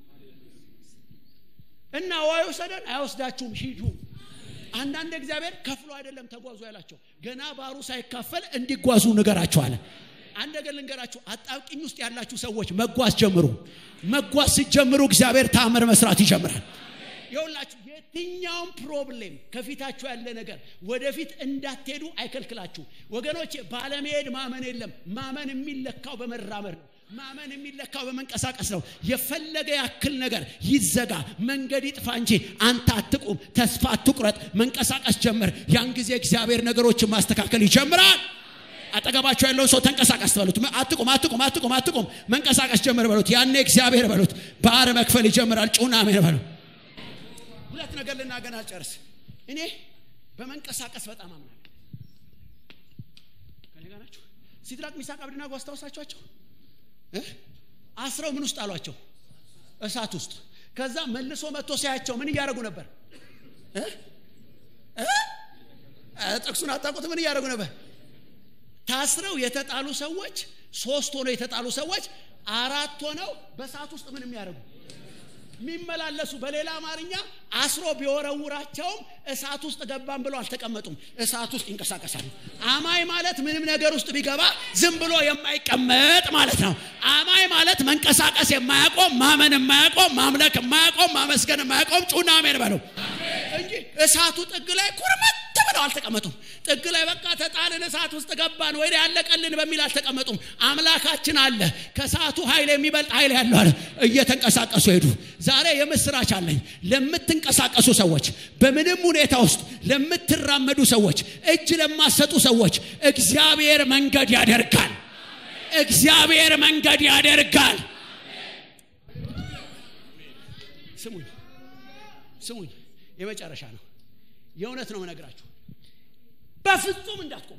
እና አይወሰደን አይወስዳችሁም ሂዱ አንዳንድ እግዚአብሔር ከፍሎ አይደለም ተጓዙ ያላቸው ገና ባሩ ሳይካፈል እንዲጓዙ ንገራቸዋለ አንድ ነገር ልንገራችሁ አጣብቂኝ ውስጥ ያላችሁ ሰዎች መጓዝ ጀምሩ መጓዝ ሲጀምሩ እግዚአብሔር ታምር መስራት ይጀምራል የሁላችሁ የትኛውም ፕሮብሌም ከፊታችሁ ያለ ነገር ወደፊት እንዳትሄዱ አይከልክላችሁ ወገኖቼ ባለመሄድ ማመን የለም ማመን የሚለካው በመራመድ ነው ማመን የሚለካው በመንቀሳቀስ ነው የፈለገ ያክል ነገር ይዘጋ መንገድ ይጥፋ እንጂ አንተ አትቁም ተስፋ አትቁረጥ መንቀሳቀስ ጀምር ያን ጊዜ እግዚአብሔር ነገሮችን ማስተካከል ይጀምራል አጠገባቸው ያለውን ሰው ተንቀሳቀስ በሉት አትቁም አትቁም አትቁም አትቁም መንቀሳቀስ ጀምር በሉት ያኔ እግዚአብሔር በሉት ባህር መክፈል ይጀምራል ጩና አሜን በሉ ሁለት ነገር ልናገር አልጨርስ እኔ በመንቀሳቀስ በጣም አምናለሁ ከኔ ጋር ናችሁ ሲድራቅ ሚሳቅ አብድናጎ አስታውሳችኋቸው አስረው ምን ውስጥ አሏቸው እሳት ውስጥ ከዛ መልሶ መጥቶ ሲያያቸው ምን እያደረጉ ነበር ጥቅሱን አታውቁት ምን እያደረጉ ነበር ታስረው የተጣሉ ሰዎች ሶስት ሆነው የተጣሉ ሰዎች አራት ሆነው በሰዓት ውስጥ ምን የሚያደርጉ የሚመላለሱ በሌላ አማርኛ አስሮ ቢወረውራቸውም እሳት ውስጥ ገባን ብለው አልተቀመጡም እሳት ውስጥ ይንቀሳቀሳሉ አማይ ማለት ምንም ነገር ውስጥ ቢገባ ዝም ብሎ የማይቀመጥ ማለት ነው አማይ ማለት መንቀሳቀስ የማያቆም ማመን የማያቆም ማምለክ የማያቆም ማመስገን የማያቆም ጩና አሜን በለው እንጂ እሳቱ ጥግ ላይ ኩርመት ብለው አልተቀመጡም ጥግ ላይ በቃ ተጣልን እሳት ውስጥ ገባን ወይ ያለቀልን በሚል አልተቀመጡም አምላካችን አለ ከሰዓቱ ኃይል የሚበልጥ ኃይል ያለው አለ እየተንቀሳቀሱ ሄዱ ዛሬ የምስራች አለኝ ለምትንቀሳቀሱ ሰዎች በምንም ሁኔታ ውስጥ ለምትራመዱ ሰዎች እጅ ለማሰጡ ሰዎች እግዚአብሔር መንገድ ያደርጋል እግዚአብሔር መንገድ ያደርጋል ስሙኝ ስሙኝ የመጨረሻ ነው የእውነት ነው መነግራችሁ በፍጹም እንዳትቆሙ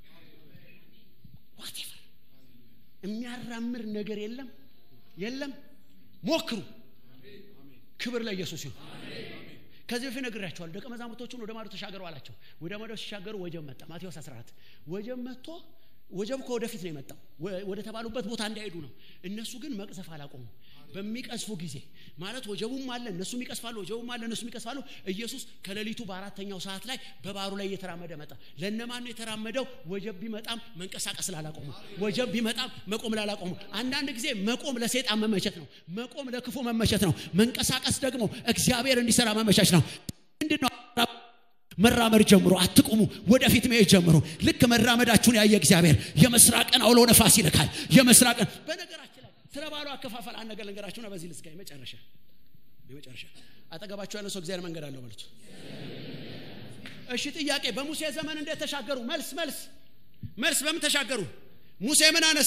ዋቴቨር የሚያራምር ነገር የለም የለም ሞክሩ ክብር ለኢየሱስ ይሁን ከዚህ በፊት ነግራቸዋል ደቀ መዛሙርቶቹን ወደ ማዶ ተሻገሩ አላቸው ወደ ማዶ ሲሻገሩ ወጀብ መጣ ማቴዎስ 14 ወጀብ መጥቶ ወጀብ ከወደፊት ነው የመጣው ወደ ተባሉበት ቦታ እንዳይሄዱ ነው እነሱ ግን መቅዘፍ አላቆሙ በሚቀስፉ ጊዜ ማለት ወጀቡም አለ እነሱም ይቀስፋሉ ወጀቡም አለ እነሱም ይቀስፋሉ ኢየሱስ ከሌሊቱ በአራተኛው ሰዓት ላይ በባሩ ላይ እየተራመደ መጣ ለነማን ነው የተራመደው ወጀብ ቢመጣም መንቀሳቀስ ላላቆሙ ወጀብ ቢመጣም መቆም ላላቆሙ አንዳንድ ጊዜ መቆም ለሴጣን መመቸት ነው መቆም ለክፉ መመቸት ነው መንቀሳቀስ ደግሞ እግዚአብሔር እንዲሰራ መመቻች ነው ምንድነው መራመድ ጀምሮ አትቁሙ ወደፊት መሄድ ጀምሮ ልክ መራመዳችሁን ያየ እግዚአብሔር የምስራቅን አውሎ ነፋስ ይልካል የምስራቅን በነገራችን ላይ ስለ ባሉ አከፋፈል አንድ ነገር ልንገራችሁና በዚህ ልስጋ የመጨረሻ የመጨረሻ አጠገባችሁ ያለው ሰው እግዚአብሔር መንገድ አለው በሉት እሺ ጥያቄ በሙሴ ዘመን እንዴት ተሻገሩ መልስ መልስ መልስ በምን ተሻገሩ ሙሴ ምን አነሳ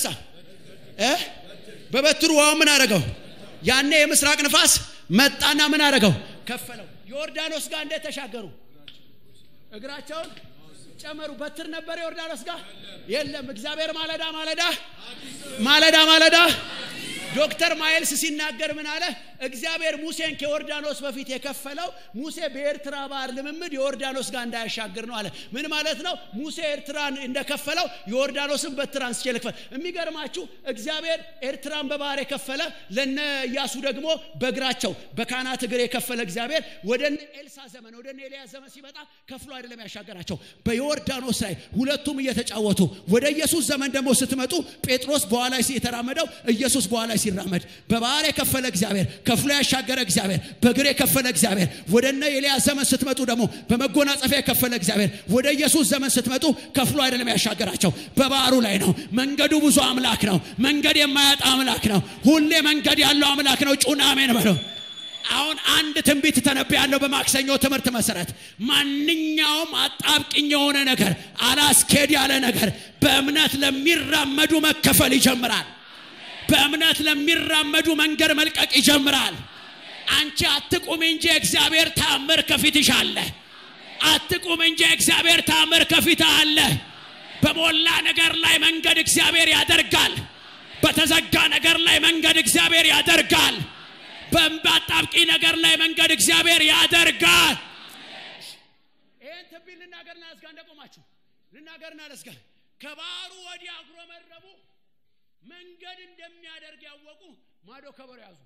በበትሩ ውሃው ምን አደረገው ያኔ የምስራቅ ንፋስ መጣና ምን አደረገው ከፈለው ዮርዳኖስ ጋር እንዴት ተሻገሩ እግራቸውን ጨመሩ በትር ነበር ዮርዳኖስ ጋር የለም እግዚአብሔር ማለዳ ማለዳ ማለዳ ማለዳ ዶክተር ማይልስ ሲናገር ምን አለ? እግዚአብሔር ሙሴን ከዮርዳኖስ በፊት የከፈለው ሙሴ በኤርትራ ባህር ልምምድ የዮርዳኖስ ጋር እንዳያሻግር ነው አለ። ምን ማለት ነው? ሙሴ ኤርትራን እንደከፈለው ዮርዳኖስን በትር አንስቼ ልክፈል። የሚገርማችሁ እግዚአብሔር ኤርትራን በባህር የከፈለ ለነ ኢያሱ ደግሞ በእግራቸው በካህናት እግር የከፈለ እግዚአብሔር ወደ እነ ኤልሳ ዘመን ወደ እነ ኤልያስ ዘመን ሲመጣ ከፍሎ አይደለም ያሻገራቸው በዮርዳኖስ ላይ ሁለቱም እየተጫወቱ ወደ ኢየሱስ ዘመን ደግሞ ስትመጡ ጴጥሮስ በኋላ የተራመደው ኢየሱስ በኋላ ሲራመድ በባህር የከፈለ እግዚአብሔር ከፍሎ ያሻገረ እግዚአብሔር በእግር የከፈለ እግዚአብሔር ወደ እነ ኤልያስ ዘመን ስትመጡ ደግሞ በመጎናጸፊያ የከፈለ እግዚአብሔር ወደ ኢየሱስ ዘመን ስትመጡ ከፍሎ አይደለም ያሻገራቸው በባህሩ ላይ ነው መንገዱ ብዙ አምላክ ነው መንገድ የማያጣ አምላክ ነው ሁሌ መንገድ ያለው አምላክ ነው ጩና አሜን በለው አሁን አንድ ትንቢት ተነብያለሁ በማክሰኞ ትምህርት መሰረት ማንኛውም አጣብቅኝ የሆነ ነገር አላስኬድ ያለ ነገር በእምነት ለሚራመዱ መከፈል ይጀምራል በእምነት ለሚራመዱ መንገድ መልቀቅ ይጀምራል አንቺ አትቁም እንጂ እግዚአብሔር ታምር ከፊትሽ አለ አትቁም እንጂ እግዚአብሔር ታምር ከፊት አለ በሞላ ነገር ላይ መንገድ እግዚአብሔር ያደርጋል በተዘጋ ነገር ላይ መንገድ እግዚአብሔር ያደርጋል በአጣብቂ ነገር ላይ መንገድ እግዚአብሔር ያደርጋል ይህን ትንቢት ልናገርና ለዝጋ እንደቆማችሁ ልናገርና ለዝጋ ከባህሩ ወዲያ አጉረመረሙ መንገድ እንደሚያደርግ ያወቁ ማዶ ከበሮ ያዙ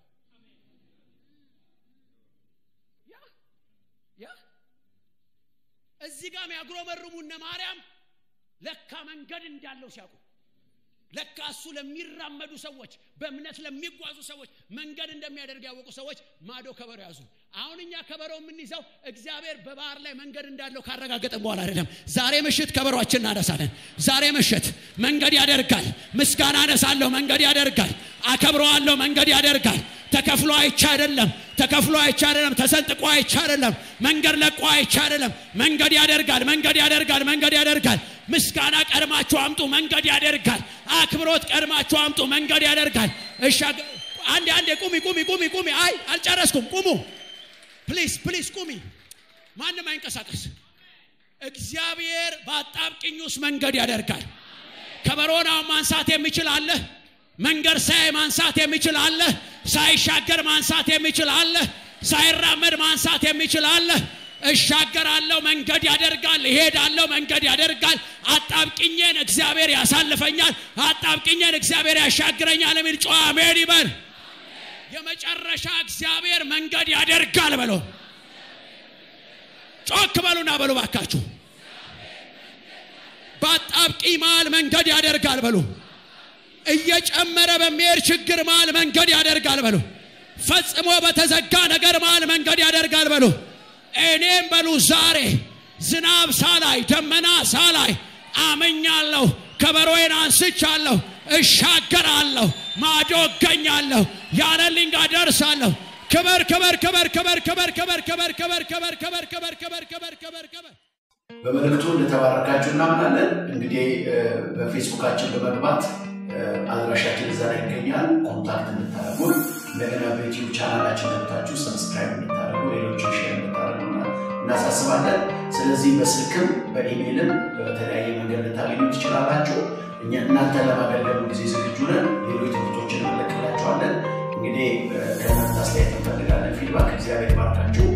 ያ ያ እዚህ ጋር የሚያጉረመርሙ እነ ማርያም ለካ መንገድ እንዳለው ሲያውቁ ለካ እሱ ለሚራመዱ ሰዎች በእምነት ለሚጓዙ ሰዎች መንገድ እንደሚያደርግ ያወቁ ሰዎች ማዶ ከበሮ ያዙ አሁን እኛ ከበሮ የምንይዘው እግዚአብሔር በባህር ላይ መንገድ እንዳለው ካረጋገጠን በኋላ አይደለም ዛሬ ምሽት ከበሮችን እናነሳለን ዛሬ ምሽት መንገድ ያደርጋል ምስጋና አነሳለሁ መንገድ ያደርጋል አከብረዋለሁ መንገድ ያደርጋል ተከፍሎ አይቻ አይደለም ተከፍሎ አይቻ አይደለም ተሰንጥቆ አይቻ አይደለም መንገድ ለቆ አይቻ አይደለም መንገድ ያደርጋል መንገድ ያደርጋል መንገድ ያደርጋል ምስጋና ቀድማችሁ አምጡ መንገድ ያደርጋል አክብሮት ቀድማችሁ አምጡ መንገድ ያደርጋል እሻ አንዴ አንዴ ቁሚ ቁሚ ቁሚ ቁሚ አይ አልጨረስኩም ቁሙ ፕሊዝ ፕሊዝ ቁሚ ማንም አይንቀሳቀስ እግዚአብሔር በአጣብቅኝ ውስጥ መንገድ ያደርጋል ከበሮናው ማንሳት የሚችል አለ መንገድ ሳይ ማንሳት የሚችል አለ ሳይሻገር ማንሳት የሚችል አለ ሳይራመድ ማንሳት የሚችል አለ እሻገራለሁ መንገድ ያደርጋል እሄዳለሁ መንገድ ያደርጋል አጣብቅኜን እግዚአብሔር ያሳልፈኛል አጣብቅኜን እግዚአብሔር ያሻግረኛል የሚል ጨዋ አሜን ይበል የመጨረሻ እግዚአብሔር መንገድ ያደርጋል በሎ ጮክ በሉና በሉ ባካችሁ በአጣብቂ መሃል መንገድ ያደርጋል በሉ እየጨመረ በሚሄድ ችግር መሃል መንገድ ያደርጋል በሉ ፈጽሞ በተዘጋ ነገር መሃል መንገድ ያደርጋል በሉ እኔም በሉ ዛሬ ዝናብ ሳላይ ደመና ሳላይ አመኛለሁ ከበሮዬን አንስቻለሁ እሻገራለሁ ማዶ እገኛለሁ ያለልኝ ጋር ደርሳለሁ ክበር ክበር ክበር ክበር ክበር ክበር ክበር ክበር ክበር ክበር ክበር ክበር ክበር ክበር ክበር በመልእክቱ እንደተባረካችሁ እናምናለን። እንግዲህ በፌስቡካችን በመግባት አድራሻችን እዛ ላይ ይገኛል። ኮንታክት እንድታደርጉን እንደገና በዩቲዩብ ቻናላችን ገብታችሁ ሰብስክራይብ እንድታደርጉ ሌሎች ሼር እንድታደርጉ እናሳስባለን። ስለዚህ በስልክም በኢሜይልም በተለያየ መንገድ ልታገኙ ትችላላችሁ። እኛ እናንተ ለማገልገሉ ጊዜ ዝግጁ ነን። ሌሎች ትምህርቶችን እንለቅላችኋለን። እንግዲህ ከእናንተ አስተያየት እንፈልጋለን። ፊድባክ እግዚአብሔር ባርካችሁ